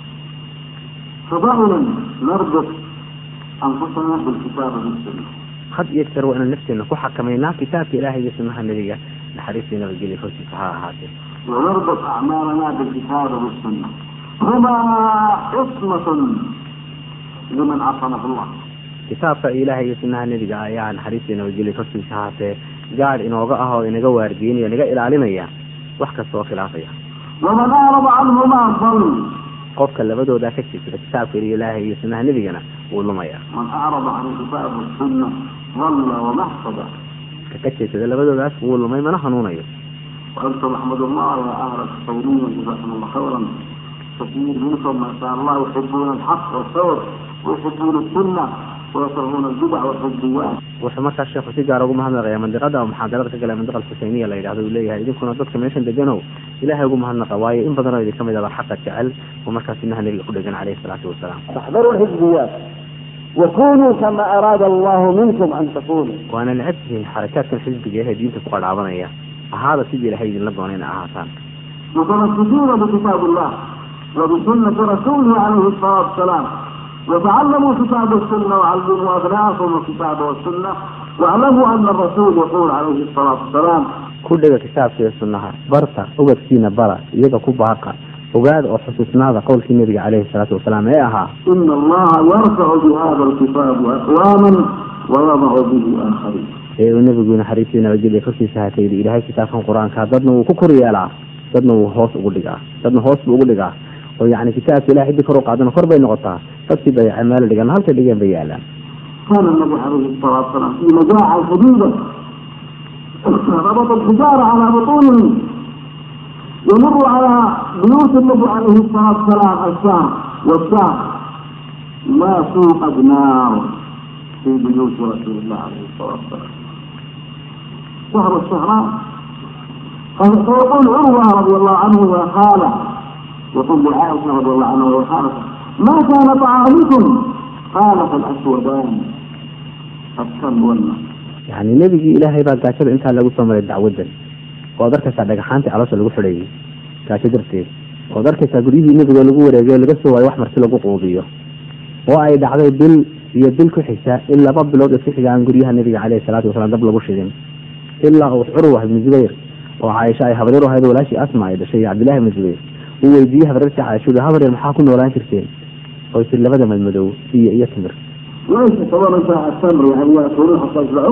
S2: فدائما نربط أنفسنا بالكتاب والسنة
S3: had iyo jeer waa inaan nafteena ku xakamaynaa kitaabka ilaahay iyo sunnaha nebiga naxariistii nabadgelya hortiisa ha ahaatee
S2: ونربط أعمالنا بالكتاب والسنة هما عصمة لمن عصمه الله
S3: kitaabka ilaahay iyo sunnaha nebiga ayaa naxariistii nabadgelya hortiisa ha ahaatee gaadh inooga ah oo inaga waardiinaya inaga ilaalinaya wax kasta oo khilaafaya
S2: ومن أعرض عنهما ضل
S3: qofka labadoodaa ka jeesada kitaabka ilaahay iyo sunnaha nebigana wuu lumaya
S2: من أعرض عن الكتاب والسنة ضل ومحصد
S3: ka ka jeesada labadoodaas wuu lumay mana hanuunayo
S2: وأنتم احمدوا الله يا أهل الصومية جزاكم الله خيرا كثير منكم ما شاء الله يحبون الحق والثور ويحبون السنة ويكرهون البدع والحزبيات
S3: wuxuu markaa sheekhu si gaar ugu mahadnaqaya mandiqada oo muxaadarada ka gala mandiqa alxuseyniya la yidhahdo uu leeyahay idinkuna dadka meeshan deganow ilaahay ugu mahadnaqa waayo in badan oo idin kamid aba xaqa jecel oo markaa sunnaha nebiga ku dhegan caleyhi salaatu wasalaam
S2: فاحذروا الحزبيات وكونوا كما أراد الله منكم أن تكونوا
S3: waana necab tihiin xarakaadkan xisbiga ahee diinta ku qadhaabanaya ahaada sidii ilahay idinla doona ina ahaataan
S2: متمسكين بكتاب الله وبسنة رسوله عليه الصلاة والسلام وتعلموا كتاب السنة وعلموا أبناءكم الكتاب والسنة واعلموا أن الرسول يقول عليه الصلاة والسلام
S3: ku dhega kitaabka iyo sunnaha barta ubadkiina bara iyaga ku baaqa ogaada oo xusuusnaada qowlkii nebiga caleyhi salaatu wasalaam ee ahaa
S2: إن الله يرفع بهذا الكتاب أقواما ويضع به آخرين
S3: ee uu nebigu naxariistii nabadgelya korkiisa hatay yidhi ilaahay kitaabkan qur-aanka dadna wuu ku kor yeelaa dadna wuu hoos ugu dhigaa dadna hoos buu ugu dhigaa oo yacni kitaabka ilahay ciddii kor u qaadana kor bay noqotaa dadkii dayacay meel dhigan halkay dhigeen bay yaalaan
S2: كان النبي عليه الصلاة والسلام في مجاعة شديدة ربط الحجارة على بطونهم يمر على بيوت النبي عليه الصلاة والسلام الشام والشام لا توقد نار في بيوت رسول الله عليه الصلاة والسلام شهر الشهران فيقول عروة رضي الله عنه يا خالة يقول لعائشة رضي الله عنها يا خالة ما كان طعامكم قالت الأسودان الكلب والماء
S3: yacni nebigii ilaahay baa gaajada intaa lagu soo maray dacwadan ood arkaysaa dhagaxaantii caloosha lagu xidhayay gaajo darteed ood arkaysaa guryihii nebiga lagu wareegay laga soo waayo wax marti lagu quudiyo oo ay dhacday bil iyo bil ku xigta in laba bilood isku xigaan guryaha nebiga caleyhi salaatu wasalaam dab lagu shidin ilaa uu curwa ibnu zubayr oo caaisha ay habaryar u ahayd oo walaashii asma ay dhashay iyo cabdillahi ibnu zubayr uu weydiiyey habaryartii caaisha ui habaryar maxaa ku noolaan jirteen oo tir labada madmadow iyo iyo timir
S2: ليس كمان ساعة التمر يعني يأكلون حتى يشبعون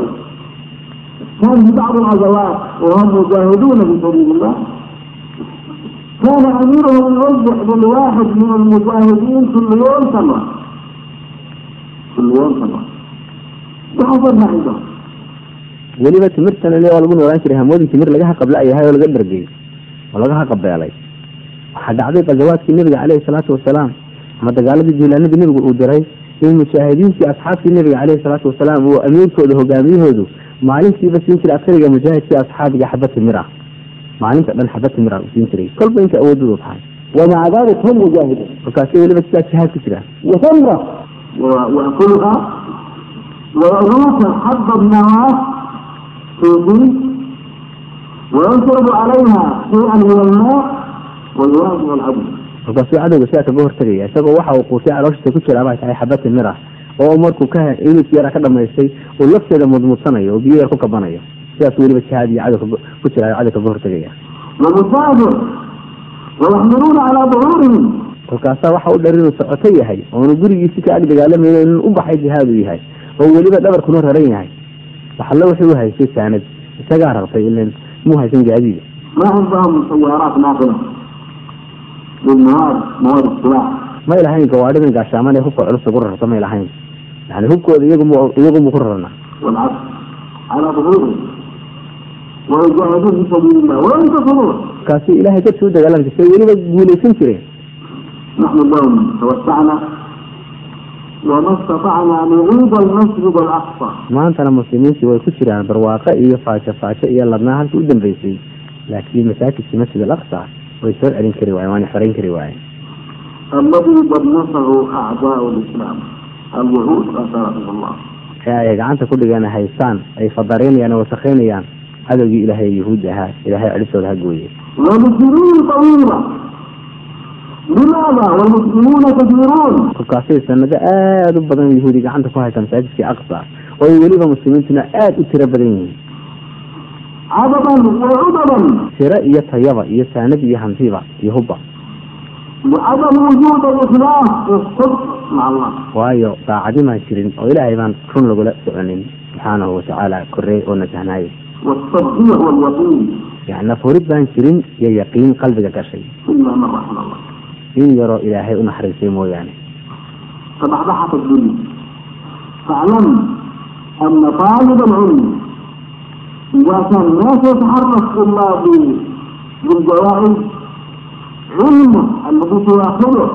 S2: كان في بعض الغزوات وهم مجاهدون في سبيل الله كان أميرهم يوزع للواحد من المجاهدين كل يوم تمرة كل يوم تمرة وحضرنا عندهم
S3: weliba timirtana le waa lagu noolaan jiray hamoodin timir laga haqabla yahay oo laga dhargay oo laga haqabeelay waxaa dhacday gazawaadkii nebiga caleyhi salaatu wasalaam ama dagaaladii jiilaanadii nebigu uu diray in mujaahidiintii asxaabtii nebiga caleyhi salaatu wasalaam uu amiirkooda hogaamiyahoodu maalintiiba siin jiray askariga mujaahidkii asxaabiga xaba timir ah maalinta dhan xaba timir ah uu siin jiray kolba inta awoodoodu tahay
S2: ومع ذلك هم مجاهدون
S3: markaasi weliba sidaa jihaad ku jira
S2: وتمرة ويأكلها ويأكلون حب النواة في الدين وينشرب عليها شيئا من الماء ويواجه العدو
S3: markaasuu cadowga sidaa kaga hortagaya isagoo waxa uu quutay calooshiisa ku jira bay tahay xaba timir ah oo markuu ka ilis yara ka dhamaystay uu lafteeda mudmudsanayo oo biyo yar ku kabanayo sidaas weliba jihaad iyo cadow kaga- ku jira cadow kaga hortagaya
S2: ومسافر ويحملون على ظهورهم
S3: kolkaasaa waxa u dheer inuu socoto yahay oonu gurigiisi ka ag dagaalamayno inuu u baxay jihaad uu yahay oo weliba dhabarkuna raran yahay waxalla wuxuu u haystay saanad isagaa rartay ilan muu haysan gaadiida
S2: ما عندهم سيارات ناقلة للمواد مواد السلاح
S3: may lahayn gawaadhidan gaashaaman ee hubka culus ugu rarta may lahayn yani hubkooda iyagumu iyagumu ku rarna
S2: والعبد على ظهورهم ويجاهدون في سبيل الله وينتصرون
S3: markaasi ilaahay dadkii u dagaalami jirtay weliba guulaysan jireen
S2: نحن اليوم توسعنا وما استطعنا نعيد المسجد الاقصى
S3: maantana muslimiintii way ku jiraan barwaaqo iyo faajo faajo iyo ladnaa halkii u dambeysay laakiin masaajidkii masjid al aqsa way soo celin kari waayeen waana xoreyn kari waayeen
S2: الذي دنسه اعداء الاسلام اليهود اثرهم الله
S3: ee ay gacanta ku dhigeen haystaan ay fadareynayaan oo wasakheynayaan cadowgii ilaahay yahuudda ahaa ilaahay celistooda ha gooyey
S2: ولسنين طويله لماذا والمسلمون كثيرون
S3: kolkaasay sanado aada u badan yahuudi gacanta ku haysa masaajidkii aqsa oo ay weliba muslimiintuna aada u tiro badan yihiin
S2: عددا وعددا
S3: tiro iyo tayaba iyo saanad iyo hantiba iyo hubba
S2: لعدم وجود الاخلاص والصدق مع الله
S3: waayo daacadimaan jirin oo ilaahay baan run lagula soconin subxaanahu watacaala korey oo nasahnaayay
S2: والتصديق واليقين
S3: yani nafurid baan jirin iyo yaqiin qalbiga gashay
S2: الا من رحم الله
S3: in yaroo ilaahay u naxariistay mooyaane
S2: فبحبحت الدنيا فاعلم ان طالب العلم اذا كان لا يتحرك الا ب- بالجوائز علمه الذي سياخذه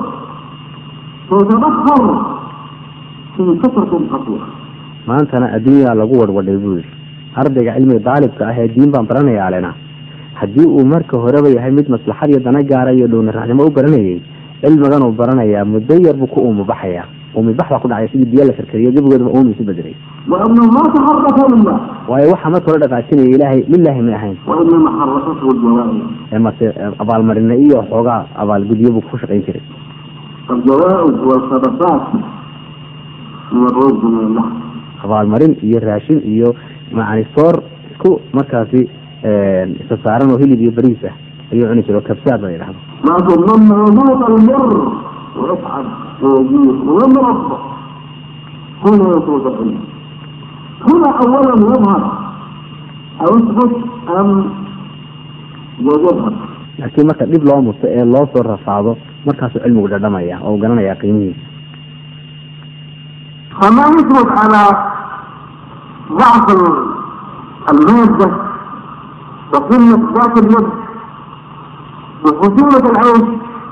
S2: سيتبخر في فتره قصيره
S3: maantana adduunyaa lagu wadhwadhay buu yidhi ardayga cilmiga daalibka ah ee diin baan baranaya alena haddii uu marka horeba yahay mid maslaxad iyo dana gaara iyo dhowna-raacnimo u baranayay cilmigan uu baranayaa muddo yar buu ku uumibaxayaa uumibax baa ku dhacay sidii biyo la karkariyo gebigoodaba uumi isu bedelay
S2: لأنه ما تحرك لله
S3: waayo waxa marka hore dhaqaajinaya ilaahay lilaahi may ahayn
S2: وإنما حركته الجوائز
S3: ee mase abaalmarina iyo xoogaa abaalgudyo buu ku shaqayn jiray
S2: الجوائز والصدقات من الرز من الله
S3: abaalmarin iyo raashin iyo macani soor isku markaasi isa saaran oo hilib iyo bariis ah ayuu cuni jiray oo kabsaad la yidhahdo
S2: لكن لما يموت المر ويصعد ويجيء ويمرض هنا يتوضع هنا اولا يظهر او يثبت ام يظهر
S3: laakiin marka dhib loo muto ee loo soo rafaado markaasuu cilmigu dhadhamaya oo garanaya qiimihiisa
S2: فما يثبت على ضعف ال- المادة وقلة ذات اليد وخشونة العيش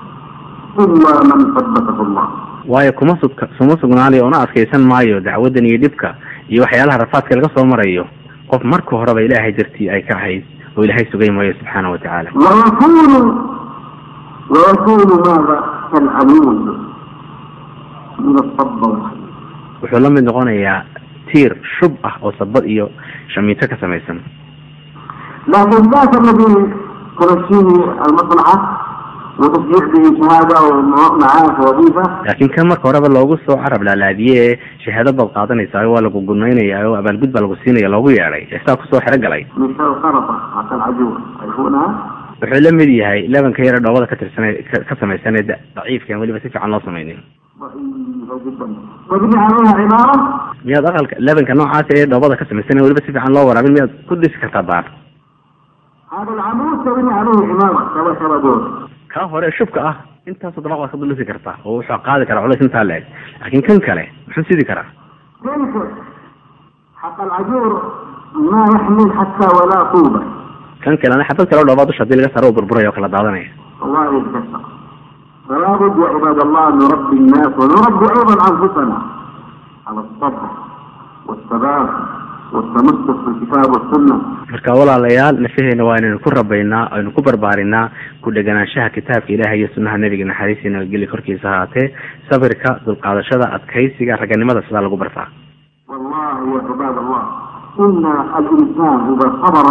S2: إلا من ثبته الله
S3: waayo kuma sugka kuma sugnaanayo una adkaysan maayo dacwadan iyo dhibka iyo waxyaalaha rafaadka laga soo marayo qof marka horeba ilaahay dartii ay ka ahayd oo ilaahay sugay maayo subxaana wa tacaala
S2: ويكون ويكون ماذا كالعمود من الصب والحديد
S3: wuxuu la mid noqonayaa tiir shub ah oo sabad iyo shamiito ka samaysan
S2: لكن ذاك الذي تمشيه المصلحة وتصبح به شهادة ومعاش وظيفة
S3: laakiin kan marka horeba loogu soo carab laalaadiye ee shahaado baad qaadanaysaa waa lagu gudnaynaya oo abaalgud baa lagu siinaya loogu yeedhay ee saa kusoo xero galay
S2: مثل الخرطة حتى العجوز تعرفونها؟
S3: wuxuu la mid yahay lebanka yare dhoobada ka tirsan ka- ka samaysan ee da- daciifka aan weliba si fiican loo samaynin
S2: ضعيفة جدا تبني عليها عمارة
S3: miyaad aqalka lebanka noocaas ee dhoobada ka samaysan ee weliba si fiican loo waraabin miyaad ku dhisi kartaa daar
S2: هذا العمود تبني عليه عمارة كما كما دور
S3: kaa hore shubka ah intaasoo dabaq baad ka dhisi kartaa oo wuxuu qaadi karaa culays intaa leeg laakiin kan kale muxuu sidi karaa
S2: تلك حتى العجور ما يحمل حتى ولا طوبة
S3: kan kalena xabad kale oo dhoobaa dusha hadii laga saaro uu burburaya oo kala daadanaya
S2: والله يتكسر فلا بد يا عباد الله أن نربي الناس ونربي أيضا أنفسنا على الصبر والثبات والتمسك بالكتاب والسنة
S3: marka walaalayaal nafaheena waa inaynu ku rabaynaa aynu ku barbaarinaa ku dheganaanshaha kitaabka ilaahay iyo sunnaha nebiga naxariistii nabadgelya korkiisa ahaatee sabirka dulqaadashada adkaysiga raganimada sidaa lagu bartaa
S2: والله يا عباد الله إن الإنسان إذا صبر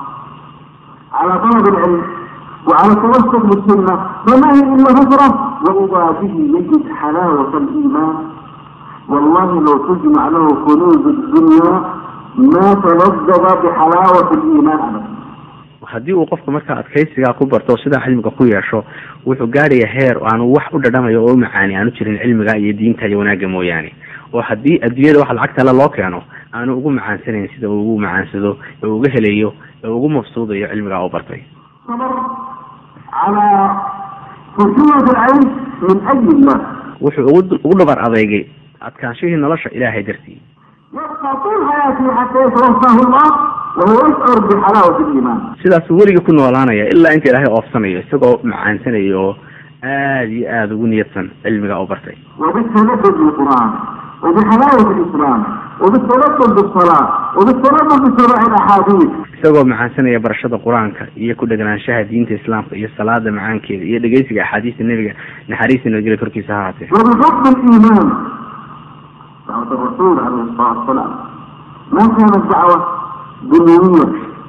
S2: على طلب العلم وعلى التمسك بالسنة فما هي إلا فترة وإذا به يجد حلاوة الإيمان والله لو تجمع له كنوز الدنيا ما تلذذ بحلاوة الإيمان أبدا
S3: haddii uu qofku markaa adkaysigaa ku barto sidaa cilmiga ku yeesho wuxuu gaaraya heer oo aanu wax u dhadhamayo oo u macaani aanu jirin cilmiga iyo diinta iyo wanaagga mooyaane oo haddii adduunyada wax lacagta le loo keeno aanu ugu macaansanayn sida uu ugu macaansado ee uga helayo ee ugu mafsuudayo cilmigaa uu bartay
S2: صبر على خشونة العيش من أجل الله
S3: wuxuu ugu ugu dhabar adeegay adkaanshihii nolosha ilaahay dartii
S2: يبقى طول حياته حتى يتوفاه الله وهو يشعر بحلاوة الإيمان
S3: sidaasuu weligii ku noolaanaya ilaa inta ilaahay oofsanayo isagoo macaansanayo oo aada iyo aada ugu niyadsan cilmiga uu bartay
S2: وبالتلفظ بالقرآن وبحلاوة الإسلام وبالتلفظ بالصلاة وبالتلفظ بسماع الأحاديث
S3: isagoo macaansanaya barashada qur-aanka iyo ku dheganaanshaha diinta islaamka iyo salaada macaankeeda iyo dhegeysiga axaadiista nebiga naxariista nabadgelya korkiisa ha ahaatee
S2: وبحب الإيمان دعوة الرسول عليه الصلاة والسلام ما كانت دعوة دنيوية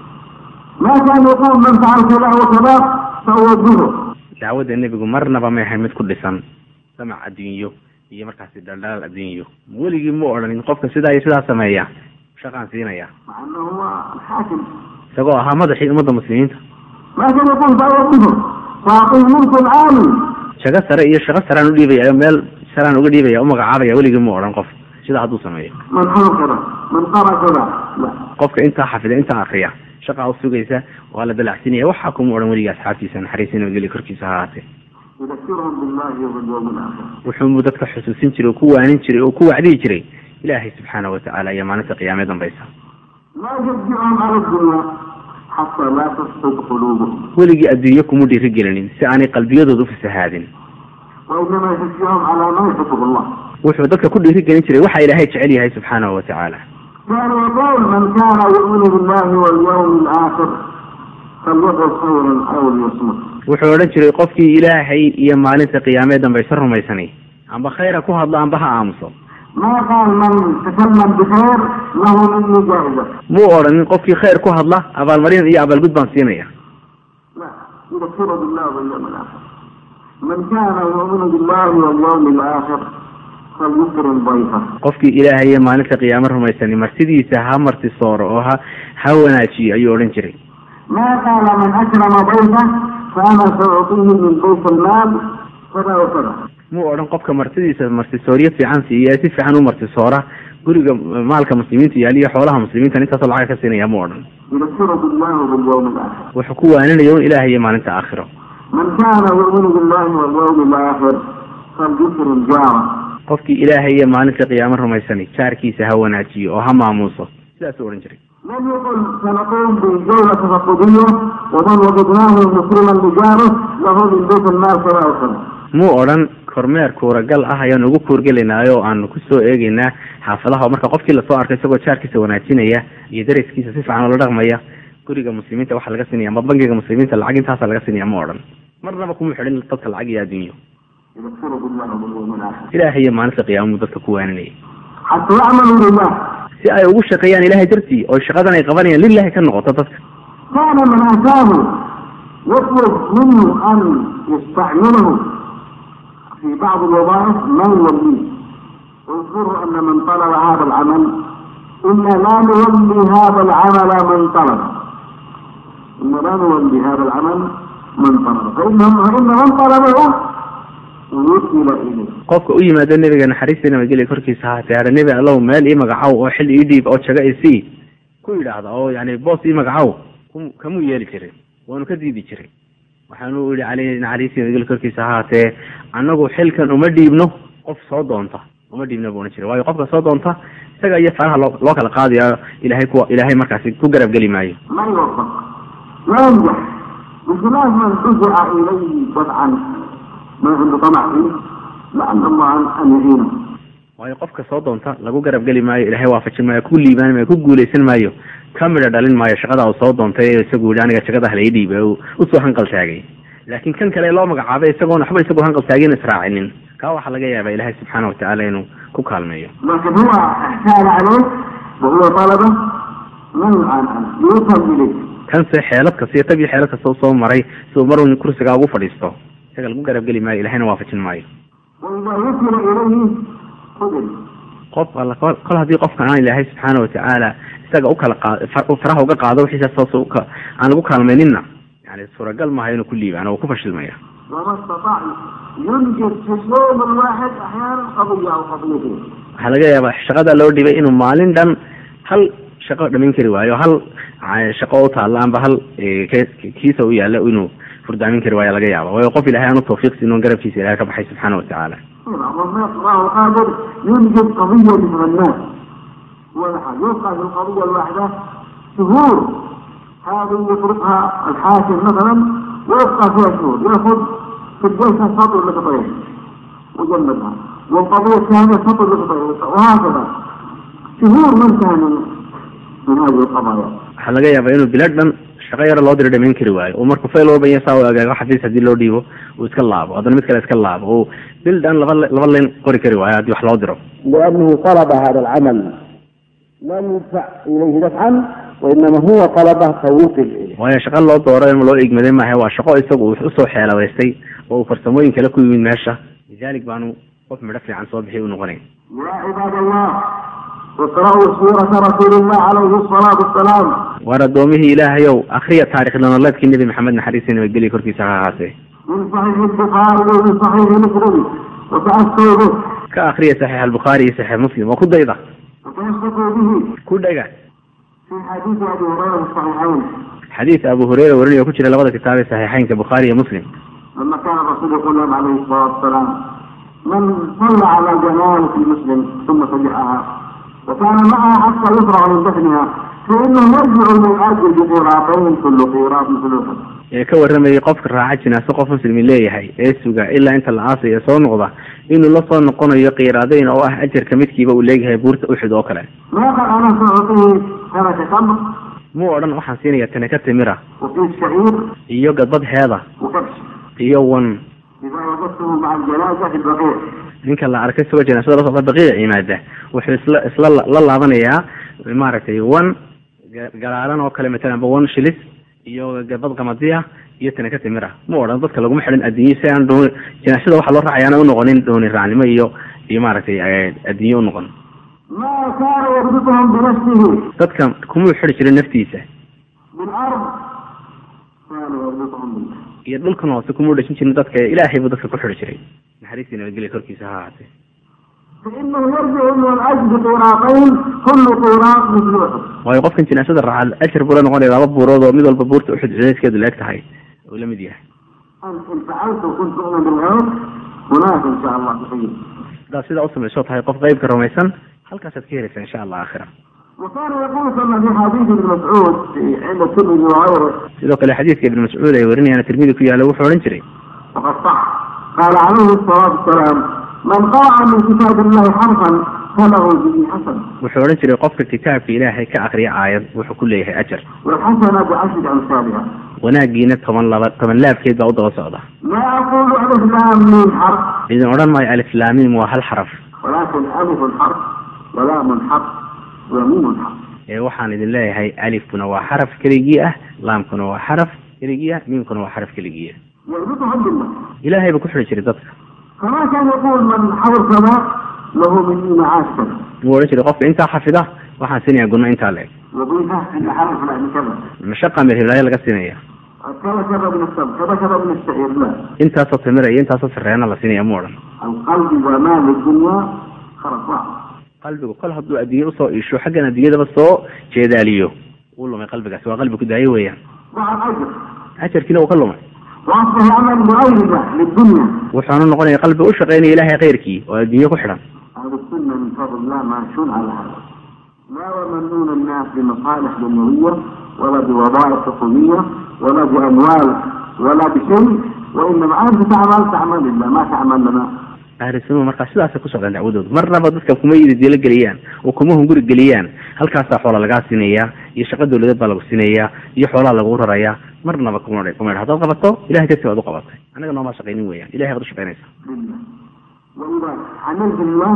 S2: ما كان يقول من فعل كذا وكذا فأوجهه
S3: dacwadda nebigu marnaba may ahayn mid ku dhisan samac adduunyo iyo markaasi dhaldhalaal adduunyo weligii ma odhanin qofka sidaa iyo sidaa sameeya shaqaan siinaya
S2: مع أنه هو الحاكم
S3: isagoo ahaa madaxii ummadda muslimiinta
S2: ما كان يقول فأوجهه فأعطيه ملك عالي
S3: shago sare iyo shaqo saraan u dhiibaya meel saraan uga dhiibaya u magacaabaya weligii ma odhan qof sidaa hadduu sameeyo
S2: من حفظ كذا من قرأ كذا لا
S3: qofka intaa xafida intaa akriya shaqaa u sugaysa waa la dalacsinaya waxaa kuma odhan weligii asxaabtiisa naxariista nabadgelya korkiisa ha ahaatee
S2: يذكرهم بالله وباليوم الآخر
S3: wuxuu dadka xusuusin jiray oo ku waanin jiray oo ku wacdihi jiray ilaahay subxaana watacaala iyo maalinta qiyaamee dambaysa
S2: لا يشجعهم على الدنيا حتى لا تفسد قلوبهم
S3: weligii adduunye kuma dhiirigelinin si aanay qalbiyadooda u fasahaadin
S2: وإنما يشجعهم على ما يحبه الله
S3: wuxuu dadka ku dhiirigelin jiray waxa ilaahay jecel yahay subxaanahu watacaala
S2: كان يقول من كان يؤمن بالله واليوم الآخر فليقل خيرا أو ليصمت
S3: wuxuu odhan jiray qofkii ilaahay iyo maalinta qiyaamee dambaysa rumaysanay amba khayra ku hadlo amba ha aamuso
S2: ما قال من تكلم بخير له مني جائزة
S3: muu odhanin qofkii khayr ku hadla abaalmarin iyo abaalgud baan siinaya
S2: لا يذكر بالله واليوم الآخر من كان يؤمن بالله واليوم الآخر فليكرم ضيفه
S3: qofkii ilaahay iyo maalinta qiyaamo rumaysani martidiisa ha marti sooro oo ha ha wanaajiyo ayuu odhan jiray
S2: ما قال من أكرم ضيفه فأنا سأعطيه من بيت المال كذا وكذا
S3: muu odhan qofka martidiisa martisooryo fiican siiya ee si fiican u martisoora guriga maalka muslimiinta yaal iyo xoolaha muslimiinta intaasoo lacag ka siinaya muu odhan
S2: يذكر بالله واليوم الآخر
S3: wuxuu ku waaninaya un ilaahay iyo maalinta aakhiro
S2: من كان يؤمن بالله واليوم الآخر فليكرم جاره
S3: qofkii ilaahay iyo maalinta qiyaamo rumaysani jaarkiisa ha wanaajiyo oo ha maamuuso sidaasuu odhan jiray
S2: لم يقل سنقوم بجولة تفقدية ومن وجدناه مسلما بجاره له من بيت المال كذا وكذا
S3: muu odhan kormeer kuuragal ah ayaan ugu kuurgelinaayo oo aanu kusoo eegeynaa xaafadaha oo marka qofkii lasoo arkay isagoo jaarkiisa wanaajinaya iyo dariskiisa si fiican oola dhaqmaya guriga muslimiinta waxaa laga siinaya ama bangiga muslimiinta lacag intaasa laga siinaya ma odhan marnaba kuma xidhin dadka lacag iyo adduunyo
S2: يذكر بالله واليوم الآخر
S3: ilaahay iyo maalinta qiyaamuu dadka ku waaninayay
S2: حتى يعملوا لله
S3: si ay ugu shaqeeyaan ilaahay dartii oo shaqadan ay qabanayaan lilahi ka noqoto dadka
S2: كان من أتاه يطلب منه أن يستعمله في بعض الوظائف ما يوليه واذكروا أن من طلب هذا العمل إنا لا نولي هذا العمل من طلب إنا لا نولي هذا العمل من طلب فإنهم فإن من طلبه وكل إليه
S3: qofka u yimaado nebiga naxariista nabadgelya korkiisa haatee hada nebi allow meel ii magacow oo xil ii dhiib oo jago isii ku yidhaahda oo yani boos ii magacow kum- kamuu yeeli jirin waanu ka diidi jiray waxaanu yihi caleyhi naxariista nabadgelya korkiisa haatee annagu xilkan uma dhiibno qof soo doonta uma dhiibno buu ohan jiray waayo qofka soo doonta isaga iyo faraha loo loo kala qaadaya ilaahay ku ilaahay markaasi ku garab geli maayo
S2: ما يوفق لا ينجح بخلاف من دفع إليه دفعا ما عنده طمع فيه لعل الله أن يعينه
S3: waayo qofka soo doonta lagu garab geli maayo ilaahay waafajin maayo ku liibaan maayo ku guuleysan maayo ka midha dhalin maayo shaqada uu soo doontay ee isagu yihi aniga jagada hala ii dhiibay uu usoo hanqal taagay laakiin kan kale loo magacaabay isagoon waxba isagoo hanqal taagin israacinin kaa waxaa laga yaabaa ilaahay subxaana watacaala inuu ku kaalmeeyo
S2: لكن هو احتال عليه وهو طلبه ما يعان عنه يفهم إليه
S3: kanse xeelad kasta iyo tab iyo xeelad kasta u soo maray si uu marun kursigaa ugu fadhiisto isaga lagu garab geli maayo ilahayna waafajin maayo
S2: وإذا وكل إليه قبل
S3: qof alla kol kol haddii qofka aan ilaahay subxaana watacaala isaga ukala qaad far- faraha uga qaado wixiisa soos uka aan lagu kaalmayninna yani suuragal maaha inuu ku liibaan oo ku fashilmaya
S2: وما استطاع ينجز في اليوم الواحد أحيانا قضية أو قضيتين
S3: waxaa laga yaabaa shaqada loo dhibay inuu maalin dhan hal shaqo dhamin kari waayo hal ca- shaqo u taalla amba hal eh, ke- kiisa u yaalla inuu furdaamin kari waayo laga yaaba waayo qof ilaahay aanu tawfiiq siin oo garabkiisa ilahay ka baxay subxaana watacaala
S2: الله قادر ينجز قضية من الناس ولا حاجة يبقى في القضية الواحدة شهور هذه يفرقها الحاكم مثلا ويبقى فيها شهور ياخذ في الجلسة سطر لقطعين وجلدها والقضية الثانية سطر لقطعين وهكذا شهور من كان من هذه القضايا
S3: waxaa laga yaabaa inuu bilad dhan shaqo yaro loo diro dhamayn kari waayo oo markuu fayl walba iyo saa u agaago xafiis haddii loo dhiibo uu iska laabo haddana mid kale iska laabo oo bil dhan laba laba leen qori kari waayo haddii wax loo diro
S2: لأنه طلب هذا العمل لم يدفع إليه دفعا وإنما هو طلبه فوكل إليه
S3: waayo shaqo loo dooro in loo igmaday maaha waa shaqo isagu uu usoo xeeladaystay oo uu farsamooyin kale ku yimid meesha lidalik baanu qof midho fiican soo bixi u noqonayn
S2: يا عباد الله اقرأوا سورة رسول الله عليه الصلاة والسلام
S3: waar addoomihii ilaahayow akriya taarikh nololeedkii nebi maxamed naxariista nabadgelya korkiisa ha ahaatee
S2: من صحيح البخاري ومن صحيح مسلم وتأسوا به
S3: ka akriya saxiix albukhaari iyo saxiix muslim oo ku dayda
S2: وتمسكوا به
S3: ku dhega
S2: في حديث أبي هريرة في الصحيحين
S3: xadiis abu hureyra warinaya oo ku jira labada kitaab ee saxiixeynka bukhaari iyo muslim
S2: لما كان الرسول يقول لهم عليه الصلاة والسلام من صلى على جنازة مسلم ثم فجأها وكان معها حتى يفرغ من دفنها فإنه يرجع من أجل بقيراطين كل قيراط مثل أحد
S3: ee ka warramayay qofka raaca jinaaso qof muslimi leeyahay ee suga ilaa inta la aasaya soo noqda inuu la soo noqonayo qiiraadayn oo ah ajarka midkiiba uu leeyahay buurta uxud oo kale
S2: ما قال أنا سأعطيه سنة تمر
S3: muu odhan waxaan siinaya tane ka timira
S2: وكيس شعير
S3: iyo gadbad heeda
S2: وكبش
S3: iyo wan
S2: إذا وجدته مع الجنازة في البقيع
S3: ninka la arkay isagoo janaasada la socda baqiica yimaada wuxuu isla isla la laabanayaa maaragtay one galaalan oo kale matalan ba one shilis iyo gabad qamadiya iyo tanaka timira ma odhan dadka laguma xidhin adduunye si aan dooni janaasada waxaa loo raacaya ana unoqonin dooni raacnimo iyo iyo maaragtay adduunye unoqon
S2: ما كان يربطهم بنفسه
S3: dadka kumuu xidhi jirin naftiisa
S2: بالأرض كان يربطهم بالله
S3: iyo dhulkan hoose kumuu dhashin jirin dadka ilaahay buu dadka ku xidhi jiray naxariistii nabadgelya korkiisa ha ahaatee
S2: فإنه يرجع من أجل قراطين كل قراط مثل أحد
S3: waayo qofkan jinaasada raaca ashar buu la noqonaya laba buurood oo mid walba buurta uxud cudeyskeedu la eg tahay uu la mid yahay
S2: أنت إن فعلت وكنت تؤمن بالغيب هناك إن شاء الله تحيي
S3: haddaad sidaa usamayso tahay qof qeybka rumaysan halkaasaad ka helaysaa insha allah aakhira
S2: وكان يقول كما في حديث ابن مسعود في- عند الترمذي وغيره
S3: sidoo kale xadiidka ibn mascuud ay warinayaan tirmidi ku yaalla wuxuu odhan jiray
S2: وقد صح قال عليه الصلاة والسلام من قرأ من كتاب الله حرفا فله به حسن
S3: wuxuu odhan jiray qofka kitaabka ilaahay ka akriya aayad wuxuu ku leeyahay ajar
S2: والحسنة بعشر أمثالها
S3: wanaagiina toban laba toban laabkeed baa u daba socda
S2: لا أقول ألف لام ميم حرف
S3: idin odhan maayo aliflaamim waa hal xaraf
S2: ولكن ألف حرف ولام حرف وميم حرف
S3: ee waxaan idin leeyahay alifkuna waa xaraf keligii ah laamkuna waa xaraf keligii ah miimkuna waa xaraf keligii ah
S2: يربطهم بالله
S3: ilaahay buu ku xidhi jiray dadka
S2: كما كان يقول من حول كذا له مني معاش كذا
S3: wuu odhan jiray qofka intaa xafida waxaan siinayaa gunno intaa leeg
S2: وظيفة عند حرف لا كذا
S3: mashaqa meelhiblaayo laga siinaya
S2: كذا كذا من السبب كذا كذا من الشعير لا
S3: intaasoo timira iyo intaasoo sareena la siinaya mu odhan
S2: القلب ومال الدنيا خرج واحد
S3: qalbigu kol hadduu adduunye usoo iisho xaggan adduunyadaba soo jeedaaliyo wuu lumay qalbigaasi waa qalbi ku daayo weeyaan
S2: مع الأجر
S3: ajarkiina uu ka lumay
S2: وأصبح عمل مؤيدة للدنيا
S3: wuxuuna noqonaya qalbi u shaqaynaya ilaahay khayrkii oo adduunye ku xidhan
S2: أهل السنة من فضل الله ماشون على هذا لا يمنون الناس بمصالح دنيوية ولا بوظائف حكومية ولا بأموال ولا بشيء وإنما أنت تعمل تعمل لله ما تعمل لنا
S3: ahlu sunna markaa sidaasay ku socdaan dacwadoodu marnaba dadka kuma yididilo geliyaan oo kuma hunguri geliyaan halkaasaa xoola lagaa siinayaa iyo shaqa dawladeed baa lagu siinayaa iyo xoolaa lagu rarayaa marnaba kuma kuma yidha haddaad qabato ilahay dartii baad u qabatay annaga noomaa shaqaynin weeyaan ilahay baad u shaqaynaysaa
S2: لله وإذا عملت لله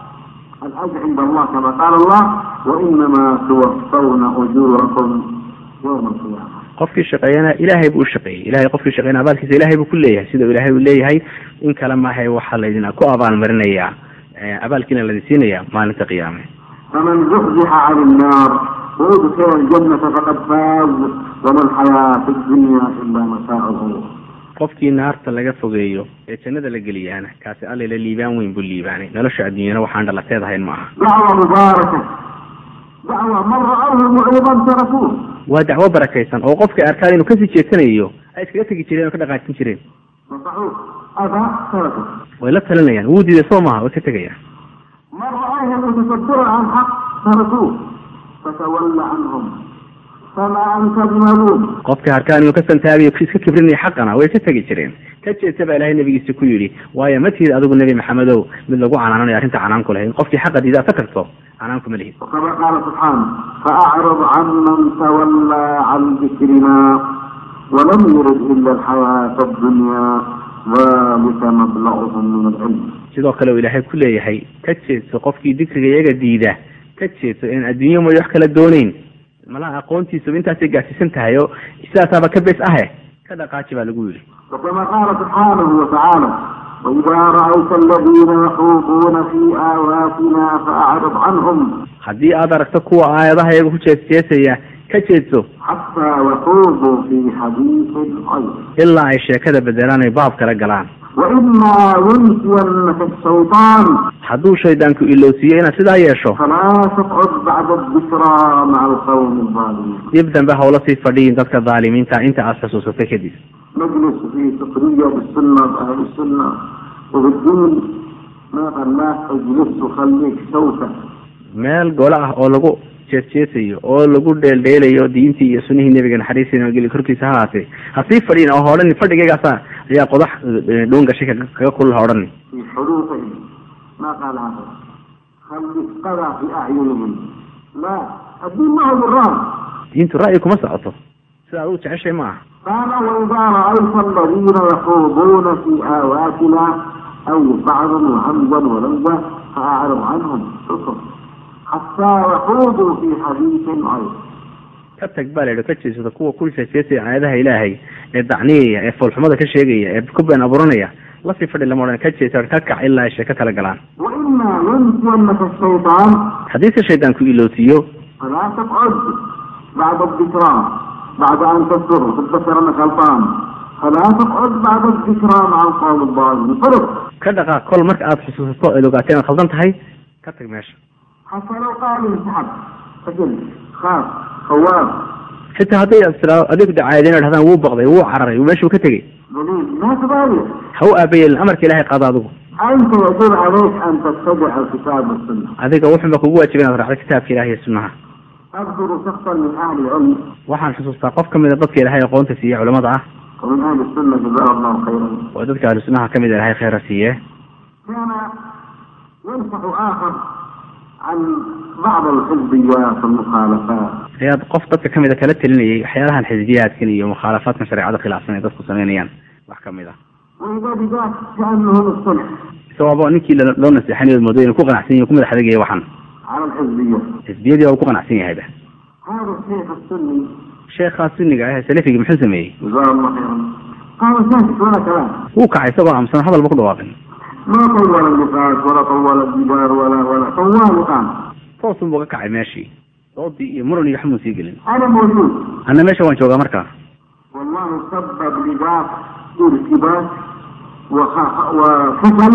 S2: الأجر عند الله كما قال الله وإنما توفون أجوركم يوم القيامة
S3: qofkii shaqeeyana ilaahay buu u shaqeeyey ilahay qofkii shaqeeyana abaalkiisa ilaahay buu ku leeyahay sida ilaahay uu leeyahay in kale maahay waxaa laydin ku abaalmarinayaa abaalkiina laydin siinayaa maalinta qiyaame
S2: فمن زحزح عن النار وأدخل الجنة فقد فاز وما الحياة الدنيا إلا متاع الغرور
S3: qofkii naarta laga fogeeyo ee jannada la geliyaana kaasi allala liibaan weyn buu liibaanay nolosha adduunyana waxaan dhalateed ahayn ma aha
S2: دعوة مباركة دعوة من رأوه معرضا تركوه
S3: waa dacwo barakaysan oo qofka arkaan inuu kasii jeesanayo ay iskaga tegi jireen oo ka dhaqaajin jireen
S2: نصحوه أبى تركه
S3: way la talinayaan wuu diiday soo maaha way ka tegayaan
S2: من رأوه متصدرا عن حق تركوه فتولى عنهم فما أنت بملوم
S3: qofka harkaan inuu ka santaabiyo iska kibrinaya xaqana way ka tegi jireen ka jeesta baa ilaahay nabigiisa ku yidhi waayo ma tihid adigu nebi maxamedow mid lagu canaananayo arrinta canaan ku lahayn qofkii xaqa diida aad ka tagto canaan kuma lihid
S2: وكما قال سبحانه فأعرض عمن تولى عن ذكرنا ولم يرد إلا الحياة الدنيا ذلك مبلغهم من العلم
S3: sidoo kale uu ilaahay ku leeyahay ka jeedso qofkii dikriga iyaga diida ka jeedso in adduunyo mooy wax kala dooneyn malaha aqoontiisuba intaasay gaadsiisan tahay oo sidaasaaba ka bes ahe ka dhaqaaji baa lagu yidhi
S2: وكما قال سبحانه وتعالى وإذا رأيت الذين يخوضون في آياتنا فأعرض عنهم
S3: haddii aad aragto kuwa aayadaha iyaga ku jeesjeesaya ka jeedso
S2: حتى يخوضوا في حديث غيره
S3: ilaa ay sheekada bedelaan ay baab kala galaan
S2: وإما ينسينك الشيطان
S3: hadduu shaydaanku ilowsiiyo inaad sidaa yeesho
S2: فلا تقعد بعد الذكرى مع القوم الظالمين
S3: dib dambe hawla sii fadhiyin dadka dhaalimiinta inta aad xusuusatay kadib
S2: نجلس في سخرية بالسنة بأهل السنة وبالدين ما خلاك اجلس وخليك سوسة
S3: meel gole ah oo lagu jeesjeesayo oo lagu dheeldheelayo diintii iyo sunihii nebiga naxariistii nabadgelyo korkiisa ha haatee ha sii fadhiyin oo ha odhani fadhigaygaasa ayaa qodax eh, dhuun gashay kaga kaga kulul ha odhani
S2: في حروفهم ما قال هذا خلي قضى في أعينهم لا الدين ما هو بالرام
S3: diintu ra'yi kuma socoto sida adigu jeceshay ma aha
S2: قال وإذا رأيت الذين يخوضون في آياتنا أي بعضا وهمزا ولمزا فأعرض عنهم اصر حتى يخوضوا في حديث غيره
S3: ka tag baa la yidhi ka jeesada kuwa ku sheekeysaya aayadaha ilaahay ee dacniyaya ee foolxumada ka sheegaya ee ku been abuuranaya lasii fadhi lama odhan ka jeesa ka kac ilaa ay sheeko kala galaan
S2: وإما ينسينك الشيطان
S3: haddii se shaydaan ku ilootiyo
S2: فلا تقعد بعد الذكرى بعد أن تصر تتذكر أنك غلطان فلا تقعد بعد الذكرى مع القوم الضالين فرق
S3: ka dhaqaaq kol marka aada xusuusato eed ogaato inaad khaldan tahay ka tag meesha
S2: حتى لو قال انسحب سجل خاف خواب
S3: xitaa hadday istiraado adigu dacaayadeen dhahdaan wuu baqday wuu cararay meeshuu ka tegey
S2: دليل ما تبالي
S3: ha u aabayeelin amarka ilaahay qaado adigu
S2: أنت يجب عليك أن تتبع الكتاب والسنة
S3: adiga wuxuunba kugu waajiba inaad raacdo kitaabka ilahay iyo sunnaha
S2: أذكر شخصا من أهل العلم
S3: waxaan xusuustaa qof ka mid a dadka ilaahay aqoonta siiye culamada ah
S2: ومن أهل السنة جزاه الله خيرا
S3: oo dadka ahlu sunnaha ka mid a ilaahay khayra siiye
S2: كان ينصح آخر عن بعض الحزبيات والمخالفات
S3: ayaad qof dadka ka mid a kala telinayay waxyaalahan xisbiyaadkan iyo mukhaalafaadkan shareecada khilaafsan ay dadku sameynayaan wax ka mid ah
S2: وإذا بذاك كأنه الصلح
S3: isagoaba ninkii la- loo naseexanayo moodo inuu ku qanacsan yahay ku madax adagaya waxan
S2: على الحزبية
S3: xisbiyadii waa ku qanacsan yahayba
S2: هذا الشيخ السني
S3: sheekhaa sunniga ah ee salafigii muxuu sameeyey
S2: جزاه الله خيرا قال ساكت ولا كلام
S3: wuu kacay isagoo aamusan hadalba ku dhawaaqin
S2: ما طول النقاش ولا طول الجدار ولا ولا طوال قام
S3: toosun buu ka kacay meeshii doodii iyo muran iyo xamuun sii gelin
S2: أنا موجود
S3: anna meesha waan joogaa markaa
S2: والله سبب لذاك ارتباك وخ- وفشل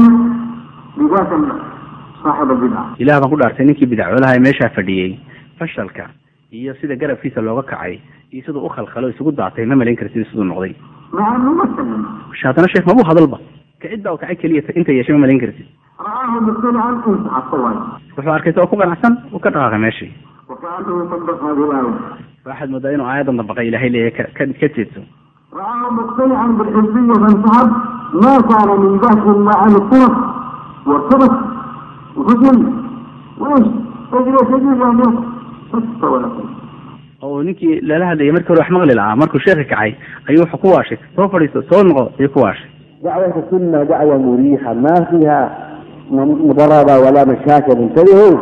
S2: لذاك صاحب البدعة
S3: ilaah baan ku dhaartay ninkii bidacwalaha ee meeshaa fadhiyey fashalka iyo sida garabkiisa looga kacay iyo siduu u khalkhalo isugu daatay ma malayn kartid siduu noqday
S2: مع أنه ما سلم
S3: sh haddana sheekh mabuu hadalba kicid baa u kacay keliya inta yeeshay ma malayn kartid
S2: رآه مقتنعا انسحب طوال
S3: wuxuu arkay isagoo ku qanacsan uu ka dhaqaaqay meeshii
S2: وكأنه يطبق هذه الآية
S3: waxaad moodaa inuu aayadan dabaqay ilaahay leeyahay ka ka ka jeedso
S2: رآه مقتنعا بالحزبية فانسحب ما كان من ذاك إلا عن الطرف وارتبط وفشل وإيش تجري تجري يعني بس ولا شيء
S3: oo ninkii lala hadlayay markii hore wax maqli lahaa markuu sheekhi kacay ayuu wuxuu ku waashay soo fadhiiso soo noqo ayuu ku waashay
S2: دعوة السنة دعوة مريحة ما فيها مضاربة ولا مشاكل انتبهوا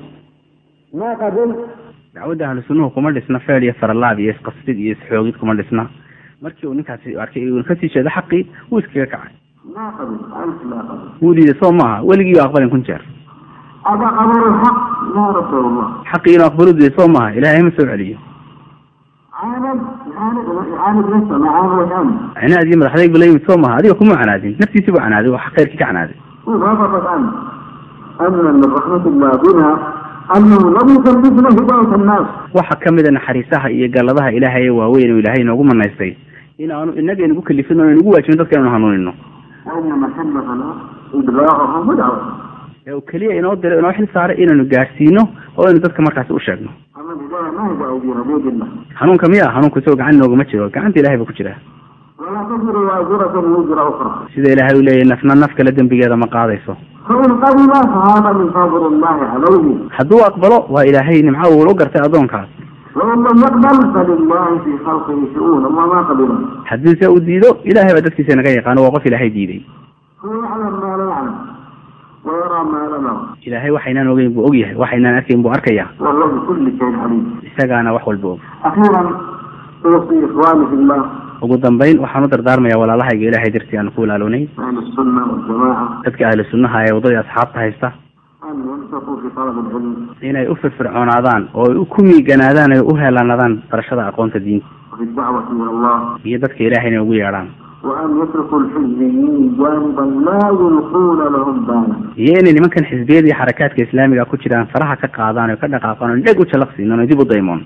S2: ما قبل
S3: dacwadda ahlu sunnuhu kuma dhisna feel iyo faralaab iyo isqasdid iyo isxoogid kuma dhisna markii uu ninkaasi arkay uu kasii jeedo xaqii wuu iskaga kacay
S2: ما قبل أنت لا قبل
S3: wuu diiday soo maaha weligii aqbalin kun jeer
S2: أبا قبر الحق لا رسول الله
S3: xaqii inuu aqbalo diiday soo maaha ilaahay ma soo celiyo
S2: عاند عاند عاند نفسه ما عاند وجهه
S3: cinaadii madaxdayg bala yimid soo maaha adiga kuma canaadin naftiisii buu canaaday waa khayrkii ka canaaday
S2: وضبطت عنه أن من رحمة الله بنا أنه لم يكلفنا هداية الناس
S3: waxa ka mid a naxariisaha iyo galladaha ilaahay ee waaweyn oo ilaahay inoogu manaystay in aanu inaga inagu kalifin oo inagu waajibin dadka inaanu hanuunino
S2: وإنما كلفنا إبلاغهم ودعوة
S3: ee uu keliya inoo diray inoo xil saaray inaanu gaadhsiino oo aynu dadka markaasi u sheegno
S2: أما الهداية ما هي بأيدينا بيد الله
S3: hanuunka miya hanuunku isagoo gacan inooguma jiro gacanta ilahay buu ku jiraa
S2: ولا تزر وازرة وزر أخرى
S3: sida ilaahay uu leeyahy nafna naf kale dembigeeda ma qaadayso
S2: فإن قبل فهذا من فضل الله عليه
S3: hadduu aqbalo waa ilaahay nimco uu u gartay addoonkaas
S2: وإن لم يقبل فلله في خلقه شؤون وما ما قبل
S3: haddiise uu diido ilaahay baa dadkiisa naga yaqaano waa qof ilaahay diiday
S2: هو يعلم ما لا يعلم ويرى ما لا نرى
S3: ilaahay waxaynaan ogeyn buu ogyahay waxaynaan arkayn buu arkayaa
S2: والله بكل شيء عليم
S3: isagaana wax walba og
S2: أخيرا أوصي إخواني في الله
S3: ugu dambayn waxaan u dardaarmayaa walaalahayga ilaahay dartii aan ku ilaalownay
S2: أهل السنة والجماعة
S3: dadka ahlu sunnaha ee waddadii asxaabta haysta
S2: أن ينفقوا في طلب العلم
S3: inay u firfircoonaadaan oo ay u ku miiganaadaan ay u heelaanadaan barashada aqoonta diinta
S2: وفي الدعوة إلى الله
S3: iyo dadka ilaahay inay ugu yeedhaan
S2: وأن يتركوا الحزبيين جانبا لا يلقون لهم بالا
S3: iyo inay nimankan xisbiyada iyo xarakaadka islaamiga ku jiraan faraha ka qaadaan oo ka dhaqaaqaan oo dheg u jalaqsiinan oo dib u daymoon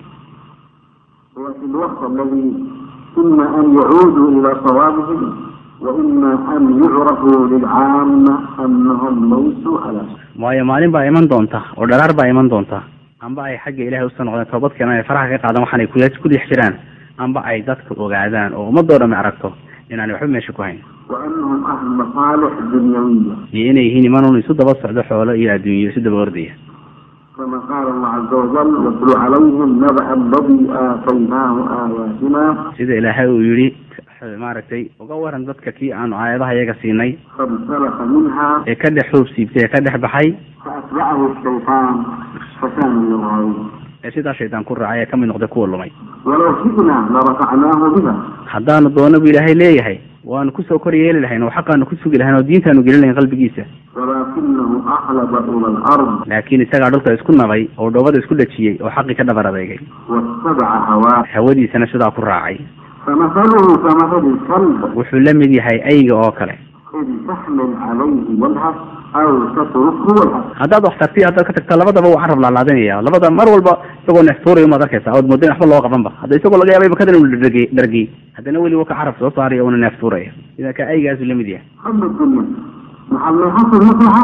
S2: وفي الوقت الذي إما أن يعودوا إلى صوابهم وإما أن يعرفوا للعامة أنهم ليسوا على شيء
S3: waayo maalin baa iman doonta oo dharaar baa iman doonta amba ay xagga ilaahay usoo noqdeen toobad keenan ay faraha ka qaadaan waxaan ay ku ku dhex jiraan amba ay dadka ogaadaan oo ummadoo dhami aragto inaanay waxba meesha ku hayn
S2: وأنهم أهل مصالح دنيوية
S3: iyo inay yihiin imanuun isu daba socdo xoolo iyo adduunyo isu daba ordaya
S2: كما قال الله عز وجل واتل عليهم نبأ الذي آتيناه آياتنا
S3: sida ilaahay uu yidhi maaragtay uga waran dadka kii aanu aayadaha iyaga siinay
S2: فانسلخ منها
S3: ee ka dhex xuub siibtay ee ka dhex baxay
S2: فأتبعه الشيطان فكان من الغاوين
S3: ee sidaa shaydaan ku raacay ee ka mid noqday kuwa lumay
S2: ولو شئنا لرفعناه بها
S3: haddaanu doono bu ilaahay leeyahay waanu kusoo kor yeeli lahayn oo xaqaanu ku sugi lahayn oo diintaanu gelin lahayn qalbigiisa
S2: ولكنه أخلد إلى الأرض
S3: laakiin isagaa dhulka isku nabay oo dhoobada isku dhajiyey oo xaqii ka dhabar adeegay
S2: واتبع هواه
S3: hawadiisana sidaa ku raacay
S2: فمثله كمثل الكلب
S3: wuxuu la mid yahay ayga oo kale
S2: إن تحمل عليه يلهث أو تتركه يلهث
S3: haddaad wax tartiyo haddaad ka tagta labadaba wuu carab laalaadinaya labada mar walba isagoo neeftuuraya umaad arkaysa ood moodayn waxba loo qabanba hadda isagoo laga yaabay bakadan uu dhargey dhargey haddana weli wuu ka carab soo saaraya uuna neeftuuraya sida ka aygaasu la mid yahay
S2: حب الدنيا مع ما يحصل مصلحة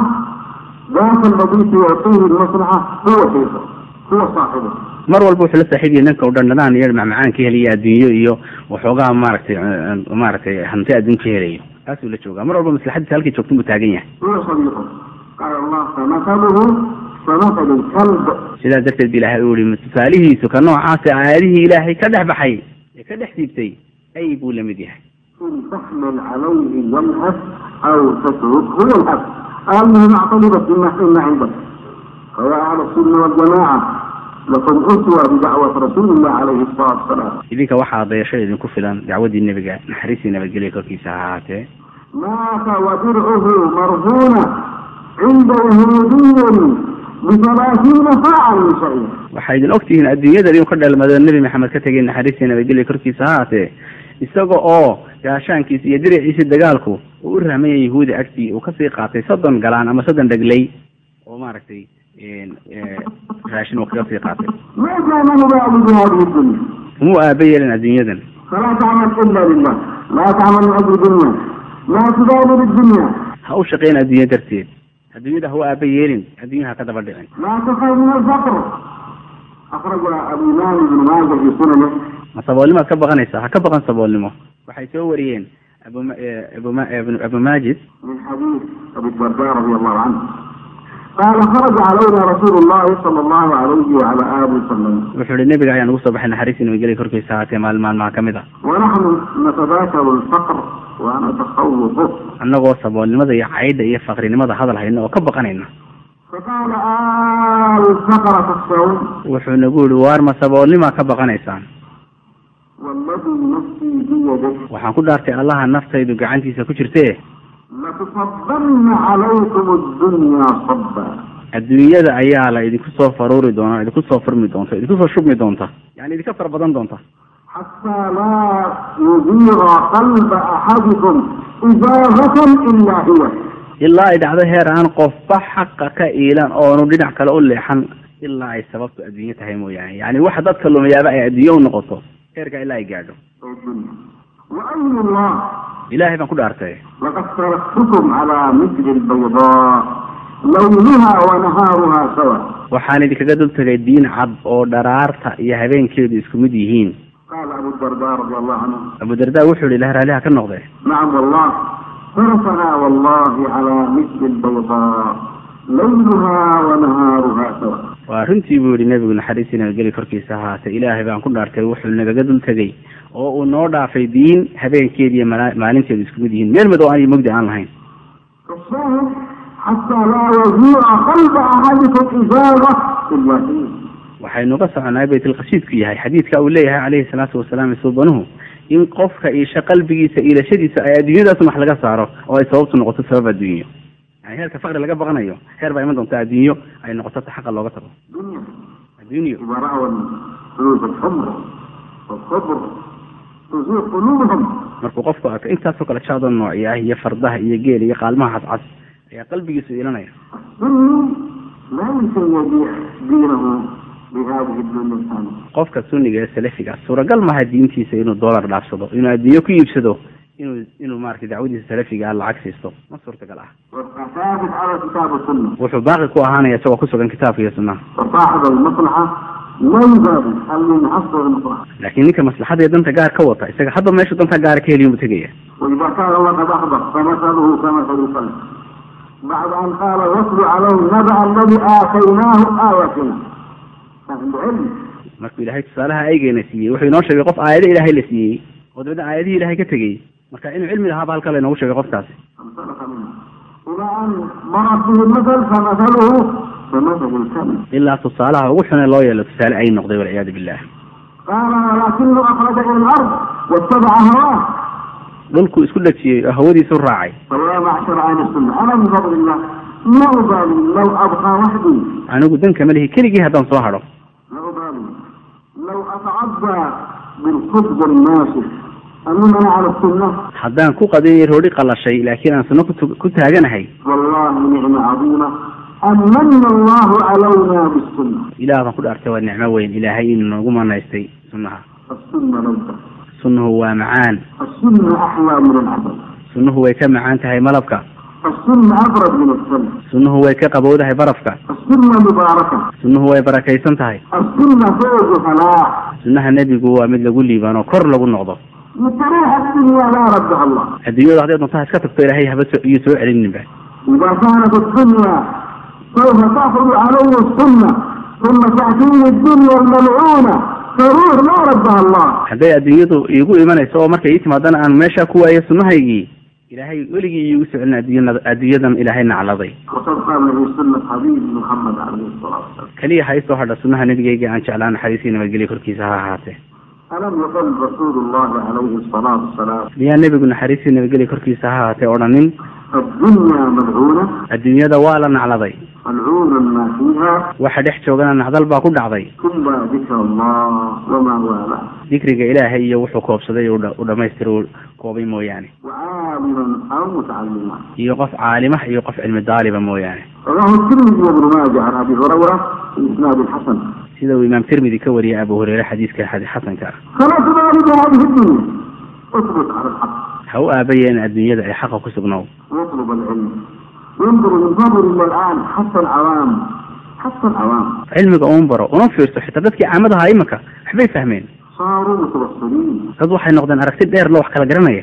S2: ذاك الذي يعطيه المصلحة هو شيخه هو صاحبه
S3: mar walba wuxuu la saaxiib yahay ninka u dhandhanaan iyo macmacaan ka heliya adduunyo iyo waxoogaa maaragtay eh, maaragtay hanti adduun ka helayo taasuu la joogaa mar walba maslaxadiisa halkii joogtin buu taagan yahay
S2: هو صديقه قال الله فمثله كمثل الكلب
S3: sidaas darteed ba ilaahay uu yihi tusaalihiisu ka noocaasi aayadihii ilaahay ka dhex baxay ee ka dhex siibtay ay buu la mid yahay
S2: إن تحمل عليه يلهث أو تتركه يلهث قال له معترضة مما حين عندك فيا أهل السنة والجماعة لكم أسوة بدعوة رسول الله عليه الصلاة والسلام
S3: idinka waxaa dayasho idinku filan dacwadii nebiga naxariistii nabadgelya korkiisa ha ahaatee
S2: مات ودرعه مرهونة عند يهودي بثلاثين صاعا من شعير
S3: waxaa idin ogtihiin adduunyadan inuu ka dhalmado nebi maxamed ka tegay naxariistii nabadgelya korkiisa ha ahaatee isaga oo gaashaankiisa iyo diriciisa dagaalku uu u rahmaya yahuudi agtii uu kasii qaatay soddon galaan ama soddon dhegley oo maaragtay eh, raashin uu kaga sii qaatay
S2: ما كان مبالي بهذه الدنيا
S3: umuu aaba yeelin adduunyadan
S2: فلا تعمل إلا لله لا تعمل من أجل الدنيا لا تبالي بالدنيا
S3: ha u shaqayn adduunyo darteed adduunyada ha u aaba yeelin adduunyaha ka daba dhicin
S2: لا تخاف من الفقر أخرج الإمام ابن ماجه في سننه
S3: ma saboolnimaad ka baqanaysaa ha ka baqan saboolnimo waxay soo wariyeen abu ma- eh, abu ma- eh, abu maajid
S2: من حديث أبي الدرداء رضي الله عنه قال خرج علينا رسول الله صلى الله عليه وعلى آله وسلم
S3: wuxuu ihi nebiga ayaan ugu soo baxay naxariistii nabadgelya korkiisa haatee maalin maalmaha ka mid a
S2: ونحن نتذاكر الفقر ونتخوفه
S3: annagoo saboolnimada iyo caydha iyo faqrinimada hadal hayna oo ka baqanayna
S2: فقال آه الفقر تخشون
S3: wuxuu nagu yihi waar ma saboolnimaa ka baqanaysaan
S2: والذي نفسي بيده
S3: waxaan ku dhaartay allaha naftaydu gacantiisa ku jirtee
S2: لتصبن عليكم الدنيا صبا
S3: adduunyada ayaa la idinku soo faruuri doona idinku soo furmi doonta idinku soo shubmi doonta yani idinka fara badan doonta
S2: حتى لا يزيغ قلب أحدكم إزاغة إلا هي
S3: ilaa ay dhacdo heer aan qofba xaqa ka iilan oonu dhinac kale u leexan ilaa ay sababtu adduunyo tahay mooyaane yani waxa dadka lumayaaba ay adduunyo u noqoto heerka ilaa ay gaadho
S2: الدنيا وأين الله
S3: ilaahay baan ku dhaartay
S2: لقد تركتكم على مثل البيضاء ليلها ونهارها سواء
S3: waxaan idinkaga dul tegay diin cad oo dharaarta iyo habeenkeedu isku mid yihiin
S2: قال أبو الدرداء رضي الله عنه
S3: abu darda wuxuu yihi ilaah raaliha ka noqde
S2: نعم والله تركنا والله على مثل البيضاء ليلها ونهارها سواء
S3: waa runtii buu yihi nebigu naxariistii nabadgeli korkiisa ahaatee ilaahay baan ku dhaartay wuxuu nagaga dul tegay oo uu noo dhaafay diin habeenkeedi iyo mala- maalinteedu isku mid yihiin meel madow aan iyo mugdi aan lahayn
S2: الشاهد حتى لا يزيغ قلب أحدكم إزاغة إلا هي
S3: waxaynu ka soconaa baytulqasiidku yahay xadiidka uu leeyahay calayhi salaatu wasalaam suubanuhu in qofka iisha qalbigiisa iilashadiisa ay adduunyadaas wax laga saaro oo ay sababtu noqoto sabab adduunyo yani heerka faqri laga baqanayo heer baa iman doonta adduunyo ay noqoto ta xaqa looga tago
S2: دنيا
S3: adduunyo
S2: إذا رأوا الفلوس الحمر والخضر تزيغ قلوبهم
S3: markuu qofku arko intaasoo kale jaadoo noocya ah iyo fardaha iyo geel iyo qaalmaha cascas ayaa qalbigiisu iilanaya
S2: السني لا يمكن يبيع دينه بهذه الدنيا الثانية
S3: qofka sunniga ee salafiga suuragal maaha diintiisa inuu dollar dhaafsado inuu adduunyo ku iibsado inuu inuu maaragtay dacwadiisa salafiga ah lacag siisto ma suurtagal ah
S2: ويبقى ثابت على كتاب السنة
S3: wuxuu baaqi ku ahaanaya isagoo ku sugan kitaabka iyo sunnaha
S2: وصاحب المصلحة لا يبالي هل من عصر المصلحة
S3: laakiin ninka maslaxada iyo danta gaar ka wata isaga hadda meeshu danta gaara ka heliyo buu tegaya
S2: وإذا كان الله قد أخبر فمثله كمثل الكلب بعد أن قال واتل عليه نبأ الذي آتيناه آياتنا فهم بعلم
S3: markuu ilaahay tusaalaha aygeena siiyey wuxuu inoo sheegay qof aayado ilaahay la siiyey oo dabeedna aayadihii ilahay ka tegey marka inuu cilmi lahaaba halkaa laynoogu sheegay qofkaasi
S2: انطلق منها إلى أن ضرب به المثل فمثله كمثل الكلب
S3: ilaa tusaalaha ugu xune loo yeelo tusaale ay noqday walciyaadu billah
S2: قال ولكنه أخرج إلى الأرض واتبع هواه
S3: dhulkuu isku dhajiyey oo hawadiisu raacay
S2: فيا معشر أهل السنة أنا من فضل الله لا أبالي لو أبقى وحدي
S3: anigu danka ma lihi keligii haddaan soo hadho
S2: لا أبالي لو أتعدى بالخبز الناشف أمننا على السنة
S3: haddaan ku qadinay roodhi qalashay laakiin aan sunno kutu- ku taaganahay
S2: والله نعمة عظيمة أن من الله علينا بالسنة
S3: ilaah baan ku dhaartay waa nicmo weyn ilaahay inuu noogu manaystay sunnaha
S2: السنة لذة
S3: sunnuhu waa macaan
S2: السنة أحلى من العسل
S3: sunnuhu way ka macaan tahay malabka
S2: السنة أبرد من السنة
S3: sunnuhu way ka qabowdahay barafka
S2: السنة مباركة
S3: sunnuhu way barakaysan tahay
S2: السنة فوز فلاح
S3: sunnaha nebigu waa mid lagu liibaano kor lagu noqdo
S2: مستريح الدنيا لا ردها الله
S3: adduunyadu hadday doonto ha iska tagto ilaahay haba so- iyo soo celininba
S2: إذا كانت الدنيا سوف تأخذ علي السنة ثم تأتيني الدنيا الملعونة سرور لا ردها الله
S3: hadday adduunyadu iigu imanayso oo markay ii timaadana aan meesha ku waayo sunnahaygii ilaahay weligii iigu socelin adduunyada adduunyadan ilaahay nacladay
S2: وتبقى له سنة حبيب محمد عليه الصلاة والسلام
S3: keliya ha isoo hadha sunnaha nebigayga aan jeclaan naxariisii nabadgelyo korkiisa ha ahaatee
S2: ألم يقل رسول الله عليه الصلاة والسلام
S3: miyaa nebigu naxariistii nabadgelyo korkiisa ha ahaatee odhanin
S2: الدنيا ملعونة
S3: adduunyada waa la nacladay
S2: ملعون ما فيها
S3: waxa dhex joogana nacdal baa ku dhacday
S2: ثم ذكر الله وما والاه
S3: dikriga ilaahay iyo wuxuu koobsaday u dha- u dhammaystira uu koobay mooyaane
S2: وعالما أو متعلما
S3: iyo qof caalimah iyo qof cilmi daaliba mooyaane
S2: رواه الترمذي وابن ماجه عن أبي هريرة بإسناد الحسن
S3: sida uu imaam tirmidi ka wariyay abu hureyre xadiiska xadi- xasanka ah
S2: فلا تبالي بهذه الدنيا اثبت على الحق
S3: ha u aabayeen adduunyada ay xaqa ku sugnow
S2: واطلب العلم ينظر من فضل الله الآن حتى العوام حتى العوام
S3: cilmiga uun baro una fiirso xitaa dadkii caamadaha imanka waxbay fahmeen
S2: صاروا متوصلين
S3: dad waxay noqdeen aragti dheer lo wax kala garanaya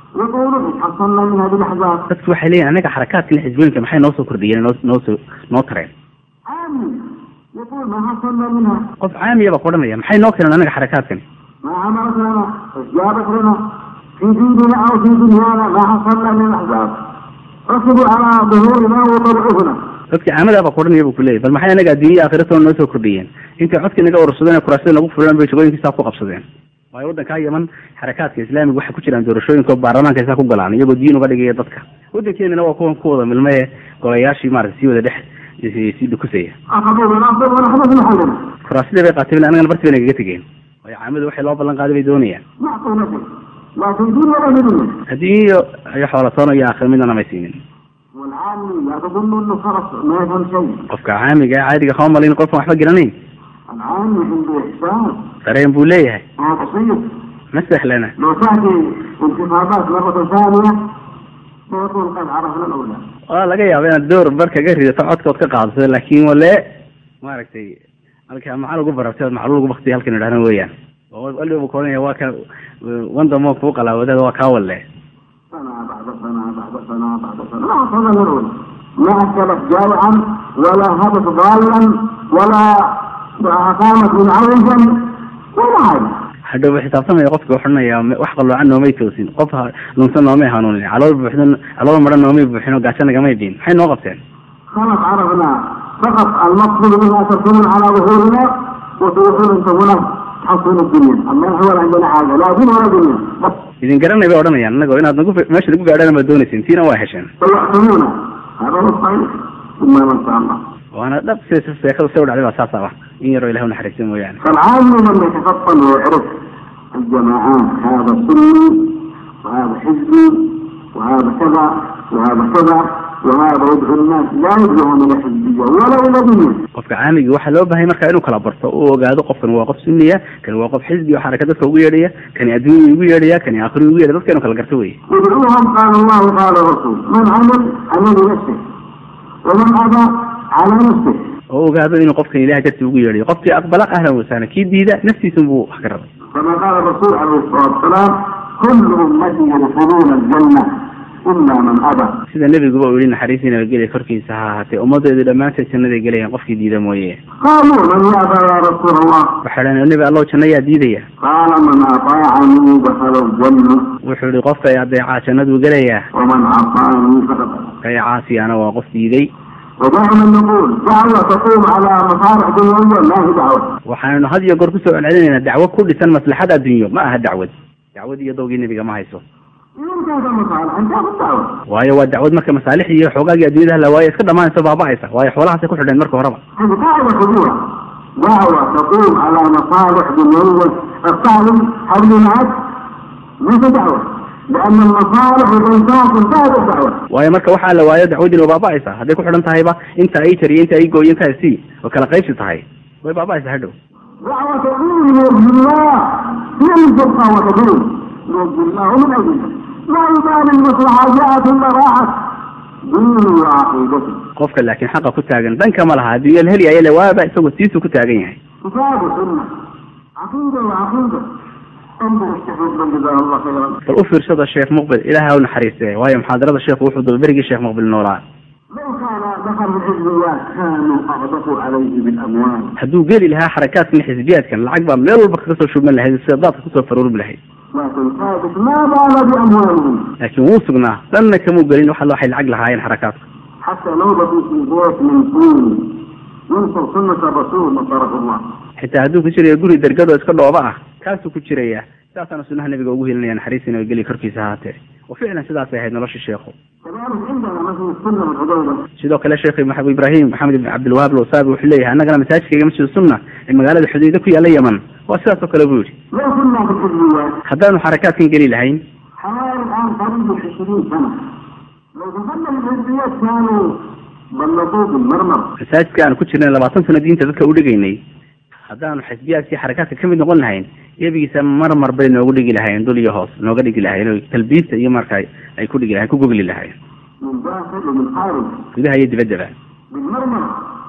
S2: يقولون حصلنا من هذه الأحزاب
S3: dadku waxay leeyihin anaga xarakaadkan xisbooyinka maxay noo soo kordhiyeen noo noo soo noo tareen
S2: عامي يقول ما حصلنا منها
S3: qof caamiya baa ku odhanaya maxay noo keeneen anaga xarakaadkan
S2: ما عملت لنا استجابت لنا في ديننا أو في دنيانا ما حصلنا من الأحزاب ركبوا على ظهورنا وطبعونا
S3: dadkii caamada baa ku odhanaya buu kuleeyahy bal maxay anaga adduunya aakhiratoona noo soo kordhiyeen intay codkii naga urursadeen kuraasada nagu fulaan bay shaqooyinkiisaa ku qabsadeen waayo waddankaa yaman xarakaadka islaamiga waxay ku jiraan doorashooyinka oo baarlamaanka isaa ku galaan iyagoo diin uga dhigaya dadka waddankeenana waa kuwan ku wada milmaye golayaashii maarata sii wada dhex sii dhukusaya
S2: أخذوا من الأفضل ونحن في محلنا
S3: kuraasadii bay qaateen anagana barti bay nagaga tegeen waayo caamadu waxay loo ballan qaaday bay doonayaan
S2: نعطوا نفس لا في دين ولا في دنيا
S3: adduunyo iyo xoolatoona iyo aakhir midna may siinin
S2: والعامي لا تظن انه خلاص ما يفهم شيء
S3: qofka caamiga ee caadiga kama malin qofkan waxba garanayn
S2: العامي عنده احساس
S3: dareen buu leeyahay
S2: ما بسيط
S3: ma sahlana
S2: لو تاتي انتخابات مرة ثانية سيكون قد عرفنا الاولى
S3: waa laga yaaba inaad door bar kaga ridato codkood ka qaadato laakiin wale maaragtay halka macal ugu barabtay ood macluul ugu baktiya halkan idhahna weeyaan oo waliba buu koranaya waa ka wandamo kuu qalaawadeeda waa kaa walle
S2: سنة بعد سنة بعد سنة بعد سنة ما حصل الأولى ما أكلت جائعا ولا هبط ضالا ولا أقامت منعوجا ولا حاجة
S3: hadhow ba xisaabtamaya qofka waxodhanaya wax qaloocan noomay toosin qof ha- lunsan noomay hanuunin calool buuxdan calool maran noomay buuxin oo gaajo nagamay dhiin maxay noo qabteen
S2: خلاص عرفنا فقط المقصود منها تكون على ظهورنا وتروحون انتم هنا تحصلون الدنيا اما نحن ولا عندنا حاجه لا دين ولا دنيا بس
S3: idin garanay bay odhanayaan annagoo inaad nagu meesha nagu gaadhaan baad doonaysin tiina waa hesheen
S2: فيحكمونا هذا هو الصحيح ثم ما شاء الله
S3: waana dhab se seekada se u dhacday baa saas aba in yaroo ilahi unaxariista mooyaane
S2: فالعالم من يتفطن ويعرف الجماعات هذا سني وهذا حزبي وهذا كذا وهذا كذا وهذا يدعو الناس لا يدعون الى حزبيه ولا الى دنيا
S3: qofka caamigii waxaa loo bahay marka inuu kala barto uu ogaado qofkan waa qof sunniya kan waa qof xisbi oo xaraka dadka ugu yeedhaya kani adduunya ugu yeedhaya kani aakhiri ugu yeedhaya dadka inuu kala garto wey
S2: ادعوهم قال الله قال الرسول من عمل عمل نفسه ومن ابى على نفسه
S3: oo ogaado inuu qofkan ilahay dartii ugu yeedhayo qofkii aqbala ahlan wasahlan kii diida naftiisun buu wax ka rabay
S2: كما قال الرسول عليه الصلاه والسلام كل امتي يدخلون الجنه إلا من أبى
S3: sida nebiguba uu yihi naxariisii nabadgelya korkiisa ha ahaatee ummaddeedu dhammaanteed jannaday gelayaan qofkii diida mooye
S2: قالوا من يأبى يا رسول الله
S3: waxay dhaheen nebi allow janno yaa diidaya
S2: قال من أطاعني دخل الجنة
S3: wuxuu yihi qofka ay adeecaa jannaduu gelayaa
S2: ومن عصاني فقد أبى.
S3: ka i caasiyana waa qof diiday
S2: ودائما نقول دعوة تقوم على مصالح دنيوية لا هي دعوة
S3: waxaanu had iyo goor kusoo celcelinaynaa dacwo ku dhisan maslaxad adduunyo ma aha dacwad dacwad iyo dowgii nebiga ma hayso
S2: إن كانت المصالح أنت الدعوة
S3: waayo waa dacwad marka masaalix iyo xoogaagii adduunyada la waayo iska dhamaanayso baaba'aysa waayo xoolahaasay ku xidheen marka horeba
S2: هذه دعوة كبيرة دعوة تقوم على مصالح دنيوية الصالح حول العبد ليس دعوة لأن المصالح والإنسان انتهت الدعوة
S3: waayo marka waxaa la waayo dacwadiina way baaba'aysaa hadday ku xidhan tahayba inta ay jariyo inta ay gooyo inta ay sii oo kala qaybsi tahay way baaba'aysaa hadhow
S2: دعوة تقوم بوجه الله من تبقى وتقوم بوجه الله ومن أجله لا يبالي المصلحة جاءت ولا راحت ديني وعقيدتي
S3: qofka laakiin xaqa ku taagan danka ma laha adduunya la helyayo le waaba isagoo tiisuu ku taagan yahay
S2: كتاب وسنة عقيدة وعقيدة انظر الشيخ ابن جزاه الله خيرا
S3: bal u fiirsada sheekh muqbil ilaaha u naxariistee waayo muxaadarada sheekhu wuxuu daba berigii sheekh muqbil noolaa
S2: لو كان دخل الحزبيات كانوا اغدقوا عليه بالاموال
S3: hadduu geli lahaa xarakaadkan xisbiyaadkan lacag baa meel walba kaga soo shubman lahayd sida daadka kusoo faruurbi lahayd
S2: لكن ثابت ما بال باموالهم
S3: laakiin wuu sugnaa danna kamuu gelin waxa waxay lacag lahaayeen xarakaadku
S2: حتى نوبة في بيت من طين ينصر سنة الرسول نصره الله
S3: xitaa hadduu ku jirayo guri dergado iska dhooba ah kaasuu ku jiraya sidaasaana sunnaha nabiga ugu helinaya naxariisina geli korkiisa ahaatee wa ficlan sidaasay ahayd nolosha sheekhu
S2: كذلك عندنا مثل السنة والعبادة
S3: sidoo kale sheekh maxamed ibraahim maxamed ibn cabdilwahaab lowsaabi wuxuu leeyahay annagana masaajidkayga masjid sunna ee magaalada xudayda ku yaalla yaman waa sidaas oo kale buu yidhi
S2: لو كنا في الحزبيات
S3: haddaanu xarakaadkan geli lahayn
S2: حوالي الآن قريب العشرين سنة لو دخلنا الحزبيات كانوا بلطوه بالمرمر
S3: masaajidka aanu ku jirnay labaatan sano diinta dadka u dhigaynay haddaanu xisbiyaadkii xarakaadka ka mid noqon lahayn yebigiisa marmar bay noogu dhigi lahayn dul iyo hoos nooga dhigi lahayn oo talbiista iyo marka ay ku dhigi lahayn ku gogli lahayn
S2: من داخل ومن خارج
S3: gudaha iyo dibaddaba
S2: بالمرمر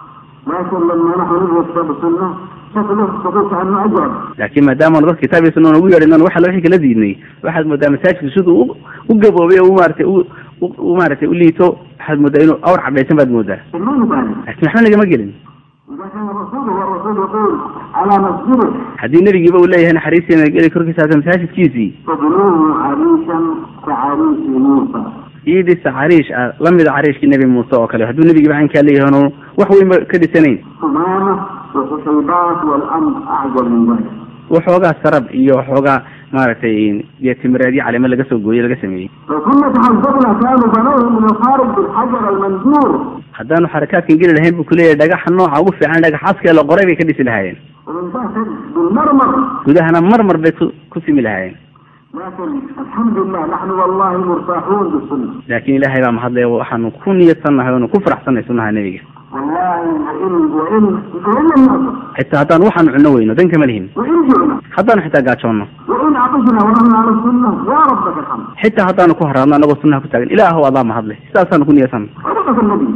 S2: لكن لما نحن ندرس كتاب السنة شكله شكله كأنه أجرب
S3: laakiin maadaamaanu dad kitaab iyo sunna ugu yeedhin waxa wixii kala diidnay waxaad moodaa masaajidku siduu u u gaboobay oo u maaragtay u u- u maaragtay u liito waxaad moodaa inuu awr cadhaysan baad moodaa
S2: سمين ثاني
S3: laakiin waxba nagama gelin
S2: إذا كان الرسول هو الرسول يقول على مسجده
S3: haddii nebigiiba uu leeyahay naxariistiina geli korkiisa haata masaajidkiisii
S2: فبنوه عريشا كعريش موسى
S3: ii dhisa cariish ah la mida cariishkii nebi muuse oo kale hadduu nebigiiba caynkaa leeyahay oonu wax weynba ka dhisanayn
S2: ثمامة وحصيبات والأمر أعجب من ذلك
S3: waxoogaa sarab iyo waxoogaa maaragtay iyo timireedyo calimo laga soo gooyey laga sameeyey
S2: لو كنا تحذرنا كانوا بنوه من الخارج بالحجر المنجور
S3: haddaanu xarakaadkan geli lahayn buu kuleeyahay dhagaxa nooca ugu fiican dhagax caskee la qoray bay ka dhisi lahaayeen
S2: ومن داخل بالمرمر
S3: gudahana marmar bay ku ku simi lahaayeen
S2: لكن الحمد لله نحن والله مرتاحون بالسنة
S3: laakiin ilaahay baa mahadlaya waxaanu ku niyadsannahay oonu ku faraxsannahay sunnaha nebiga
S2: والله وإن وإن وإن لم نأكل
S3: xitaa haddaan waxaanu cunno weyno dan kama lihin
S2: وإن جئنا
S3: haddaanu xitaa gaajoonno
S2: وإن عطشنا ونحن على السنة يا ربك الحمد
S3: xitaa haddaanu ku haraadno annagoo sunnaha ku taagan ilaahow adaa mahadle sidaasaanu ku niyadsanna
S2: صدقة النبي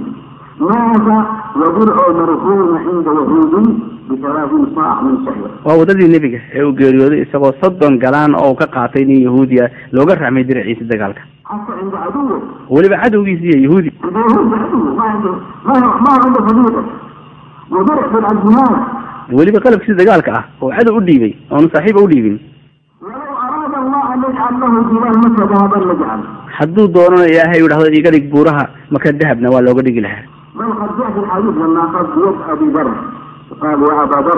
S2: مات ودرع مرهون عند يهودي بثلاثين صاع من شعير
S3: waa waddadii nebiga ee uu geeriyooday isagoo soddon galaan oo uu ka qaatay nin yahuudiya looga raxmay diraciisa dagaalka
S2: حتى عند عدوه
S3: weliba cadowgiisi iyo yahuudi
S2: عند يهود عدوه ما عنده ما هو ما عنده صديقه ودرع في الأزمان
S3: weliba qalabkiisa dagaalka ah oo cadow u dhiibay oonu saaxiiba u dhiibin
S2: ولو أراد الله أن يجعل له جبال مكة ذهبا لجعل
S3: hadduu doonana ilaahay u dhahdo iga dhig buuraha maka dahabna waa looga dhigi lahaa
S2: بل قد جاء في الحديث لما أخذ بيد أبي ذر قال يا أبا ذر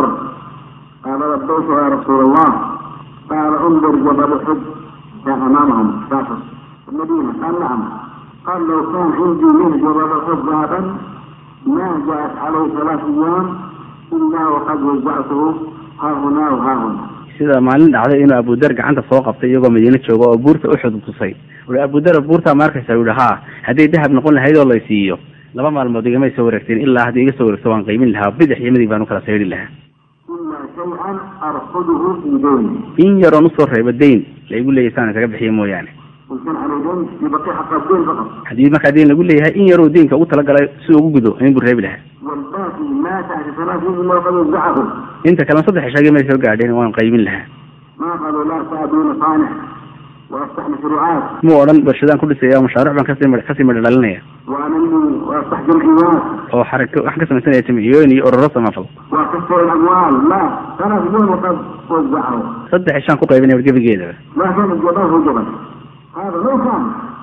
S2: قال لبيك يا رسول الله قال انظر جبل أحد كان أمامهم شاخص في المدينة قال نعم قال لو كان عندي من جبل أحد ذهبا ما جاءت عليه ثلاث أيام إلا وقد وزعته ها هنا وها هنا
S3: sida maalin dhacday inuu abudar gacanta soo qabtay iyagoo madiine jooga oo buurta uxud tusay ui abudar buurtaa ma arkaysa yihi ha hadday dahab noqon lahayd oo laysiiyo laba maalmood igamay soo wareegteen ilaa haddii iga soo wareegto waan qiimin lahaa bidix iyo midig baan u kala sayri lahaa
S2: إلا شيئا أرصده في ديني
S3: in yaroon usoo reebo dayn la igu leeyahay saan isaga bixiyo mooyaane
S2: إن كان على دين يبقي حق الدين فقط
S3: haddii markaa dayn lagu leeyahay in yaroo deynka ugu talagalay si ugu gudo in buu reebi lahaa
S2: والباقي ما تحت ثلاثين إلا وقد وزعه
S3: inta kalena saddex ishagii may soo gaadheen waan qaybin lahaa
S2: ما قالوا لا تعدون صانع وافتح وافتح مشروعات
S3: mu odhan warshadaan ku dhisaya mashaariic baan kasii midh- kasii midho dhalinaya
S2: وانمي وافتح جمعيات
S3: oo xarako waxaan ka samaysanaya jamciyooyin iyo ururo samafal
S2: واكثر الاموال لا ثلاث يوم وقد وزعه
S3: saddex ishaan ku qaybinaya wargebigeedaba
S2: ما كان الجبل هو جبل هذا لو كان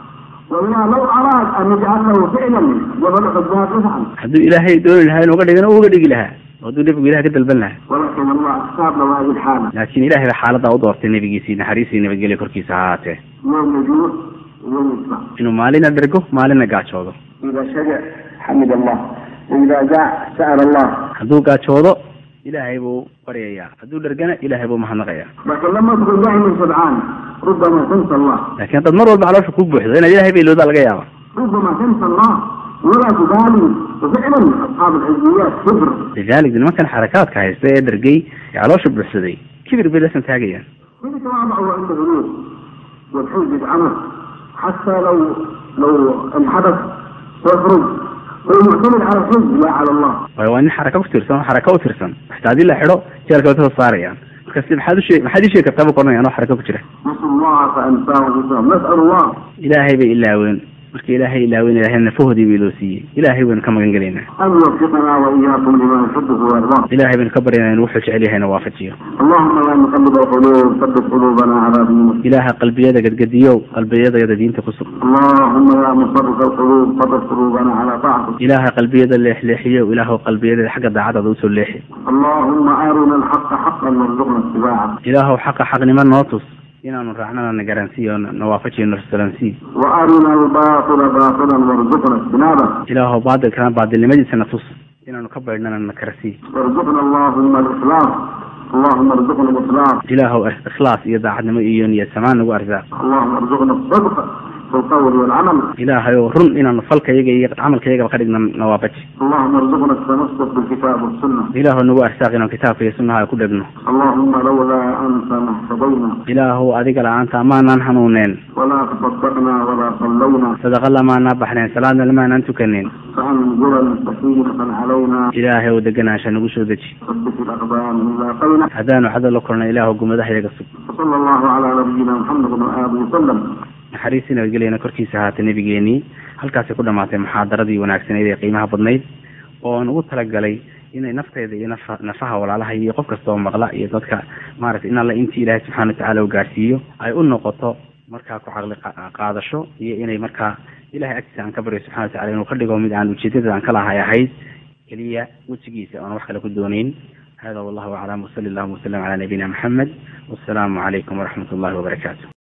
S2: والله لو اراد ان يجعله فعلا جبل حجاج يفعل
S3: hadduu ilaahay dooni lahaa inuu uga dhigana uu uga dhigi lahaa oo hadduu nebigu ilahay ka dalban lahaa
S2: ولكن الله اختار له هذه الحاله
S3: laakiin ilaahay baa xaaladaa u doortay nebigiisii naxariisii nabadgelya korkiisa ha ahaatee
S2: يوم يجوع ويوم يصبح
S3: inuu maalina dhergo maalina gaajoodo
S2: اذا شجع حمد الله واذا جاع سال الله
S3: hadduu gaajoodo ilaahay buu baryayaa hadduu dhergana ilaahay buu mahadnaqayaa
S2: لكن لما تكون دائما شبعان ربما تنسى الله
S3: laakiin haddaad mar walba caloosha ku buuxdo inaad ilaahay bay iloodaa laga yaaba
S2: ربما تنسى الله ولا تبالي وفعلا اصحاب الحزبيات كبر
S3: lidalik nimankan xarakaadka haysta ee dhergey ee caloosha buuxsaday kibir bay lasan taagayaan
S2: من يتواضع عند الغلو والحزب يدعمه حتى لو لو انحدث ويخرج هو معتمد على الحزب لا على الله
S3: waayo waa nin xaraka ku tirsan oo xaraka u tirsan xataa haddii la xidho jeelka way kasoo saarayaan markaasi maxaad u sheeg maxaad ii sheegi kartaa buu koranaya anoo xaraka ku jira
S2: نسأل الله فأنساه بسبب نسأل الله
S3: ilaahay bay ilaaween marka ilaahay ilaaween ilaahay nafahoodii bay loo siiyey ilaahay baynu ka magan gelaynaa
S2: أن يوفقنا وإياكم لما يحبه ويرضاه
S3: ilaahay baynu ka baryaynaa inuu wuxuu jecel yahayna waafajiyo
S2: اللهم يا مقلب القلوب ثبت قلوبنا على دينك
S3: ilaaha qalbiyada gadgadiyow qalbiyadayada diinta ku sug
S2: اللهم يا مصرف القلوب ثبت قلوبنا على طاعتك
S3: ilaaha qalbiyada leexleexiyow ilaahu qalbiyada xagga daacadada usoo leexi
S2: اللهم أرنا الحق حقا وارزقنا اتباعه
S3: ilaahu xaqa xaqnimo noo tus inaanu raacnana na garansiiyo na waafajiyo na rastalansii
S2: وأرنا الباطل باطلا وارزقنا اجتنابه
S3: ilaahu baadilkana baadilnimadiisa na tus inaanu ka baydhnana na karasii
S2: وارزقنا اللهم الإخلاص اللهم ارزقنا الإخلاص
S3: ilaahu ikhlaas iyo daacadnimo iyo niyad samaan nagu arsaaq
S2: اللهم ارزقنا الصدق في القول والعمل
S3: ilaahay oo run inaanu falkayaga iyo camalkayagaba ka dhigna na waafaji
S2: اللهم ارزقنا التمسك بالكتاب والسنة
S3: ilaahu nagu arsaaq inaanu kitaabka iyo sunnaha ku dhegno
S2: اللهم لولا أنت ما اهتدينا
S3: ilaahu adiga la-aanta amaanaan hanuuneen
S2: ولا تصدقنا ولا صلينا
S3: sadaqa lamaanaa baxneen salaadna lamaanaan tukaneen
S2: فأنزلا سكينة علينا
S3: ilaahay oo deganaansha nagu soo deji
S2: ثبت الأقدام من لاقينا
S3: haddaanu xada la korna ilaahu gumadahayaga sug
S2: وصلى الله على نبينا محمد وآله وسلم
S3: naxariistii nabadgelyana korkiisa ahaatay nebigeenii halkaasay ku dhamaatay muxaadaradii wanaagsaneyd ee qiimaha badnayd oo aan ugu talagalay inay nafteyda iyo nafa nafaha walaalaha iyo qof kasta oo maqla iyo dadka maaragtay in alla intii ilaahay subxaana watacaala u gaarsiiyo ay u noqoto markaa ku caqli qa- qaadasho iyo inay markaa ilahay agtiisa aan ka baryo subxana watacala inuu ka dhigo mid aan ujeedada aan ka lahay ahayd keliya wejigiisa oon wax kale ku dooneyn hada wallahu aclam wasali allahuma wasalam calaa nabiyina maxamed wassalaamu calaykum waraxmat ullahi wabarakaatu